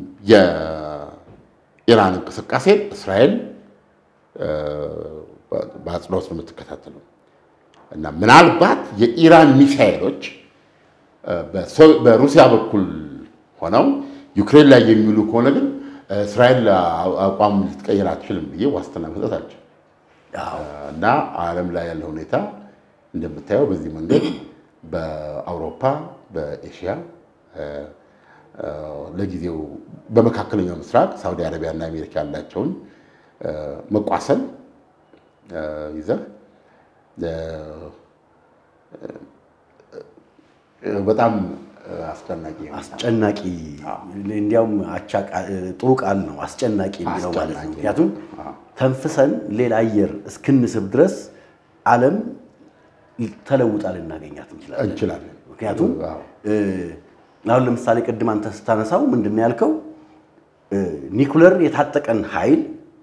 የኢራን እንቅስቃሴ እስራኤል በአጽንኦት ነው የምትከታተለው እና ምናልባት የኢራን ሚሳይሎች በሩሲያ በኩል ሆነው ዩክሬን ላይ የሚውሉ ከሆነ ግን እስራኤል አቋም ልትቀይር አትችልም ብዬ ዋስትና መስጠት አልችልም። እና ዓለም ላይ ያለ ሁኔታ እንደምታየው በዚህ መንገድ በአውሮፓ፣ በኤሽያ ለጊዜው በመካከለኛው ምስራቅ ሳውዲ አረቢያ እና አሜሪካ ያላቸውን መቋሰል ይዘህ በጣም አስጨናቂ አስጨናቂ እንዲያውም አቻ ጥሩ ቃል ነው አስጨናቂ የሚለው ማለት ነው። ምክንያቱም ተንፍሰን ሌላ አየር እስክንስብ ድረስ ዓለም ተለውጣ ልናገኛት እንችላለን። ምክንያቱም አሁን ለምሳሌ ቅድም አንተ ስታነሳው ምንድን ነው ያልከው? ኒኩለር የታጠቀን ኃይል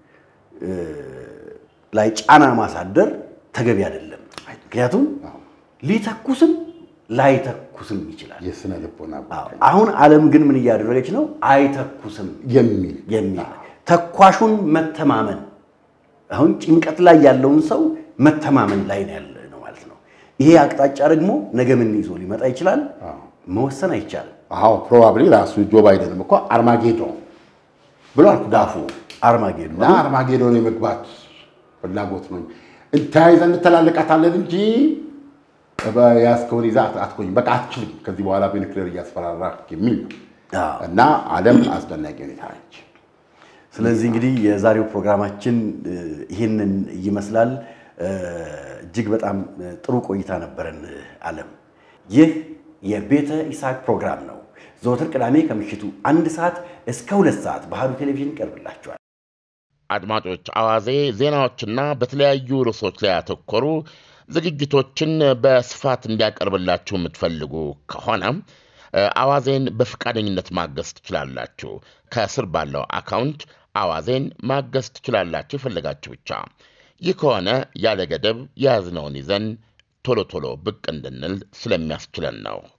ላይ ጫና ማሳደር ተገቢ አይደለም። ምክንያቱም ሊተኩስም ላይተኩስም ይችላል። የስነ ልቦና አሁን ዓለም ግን ምን እያደረገች ነው? አይተኩስም የሚል የሚል ተኳሹን መተማመን አሁን ጭንቀት ላይ ያለውን ሰው መተማመን ላይ ነው ያለ ነው ማለት ነው። ይሄ አቅጣጫ ደግሞ ነገ ምን ይዞ ሊመጣ ይችላል መወሰን አይቻልም። አዎ ፕሮባብሊ ራሱ ጆ ባይደንም እኮ አርማጌዶን ብሏል ዳፉ አርማጌዶን እና አርማጌዶን የመግባት ፍላጎት ነው። ተያይዘን እንተላለቃታለን እንጂ ያስከውን ይዛ አትቆይም፣ በቃ አትችልም፣ ከዚህ በኋላ በኒክሌር እያስፈራራ የሚል ነው እና ዓለም አስደናቂ ሁኔታ ነች። ስለዚህ እንግዲህ የዛሬው ፕሮግራማችን ይህንን ይመስላል። እጅግ በጣም ጥሩ ቆይታ ነበረን ዓለም። ይህ የቤተ ይስሐቅ ፕሮግራም ነው። ዘወትር ቅዳሜ ከምሽቱ አንድ ሰዓት እስከ ሁለት ሰዓት ባህሉ ቴሌቪዥን ይቀርብላችኋል። አድማጮች፣ አዋዜ ዜናዎችና በተለያዩ ርዕሶች ላይ ያተኮሩ ዝግጅቶችን በስፋት እንዲያቀርብላችሁ የምትፈልጉ ከሆነ አዋዜን በፈቃደኝነት ማገዝ ትችላላችሁ። ከስር ባለው አካውንት አዋዜን ማገዝ ትችላላችሁ የፈለጋችሁ ብቻ። ይህ ከሆነ ያለ ገደብ የያዝነውን ይዘን ቶሎ ቶሎ ብቅ እንድንል ስለሚያስችለን ነው።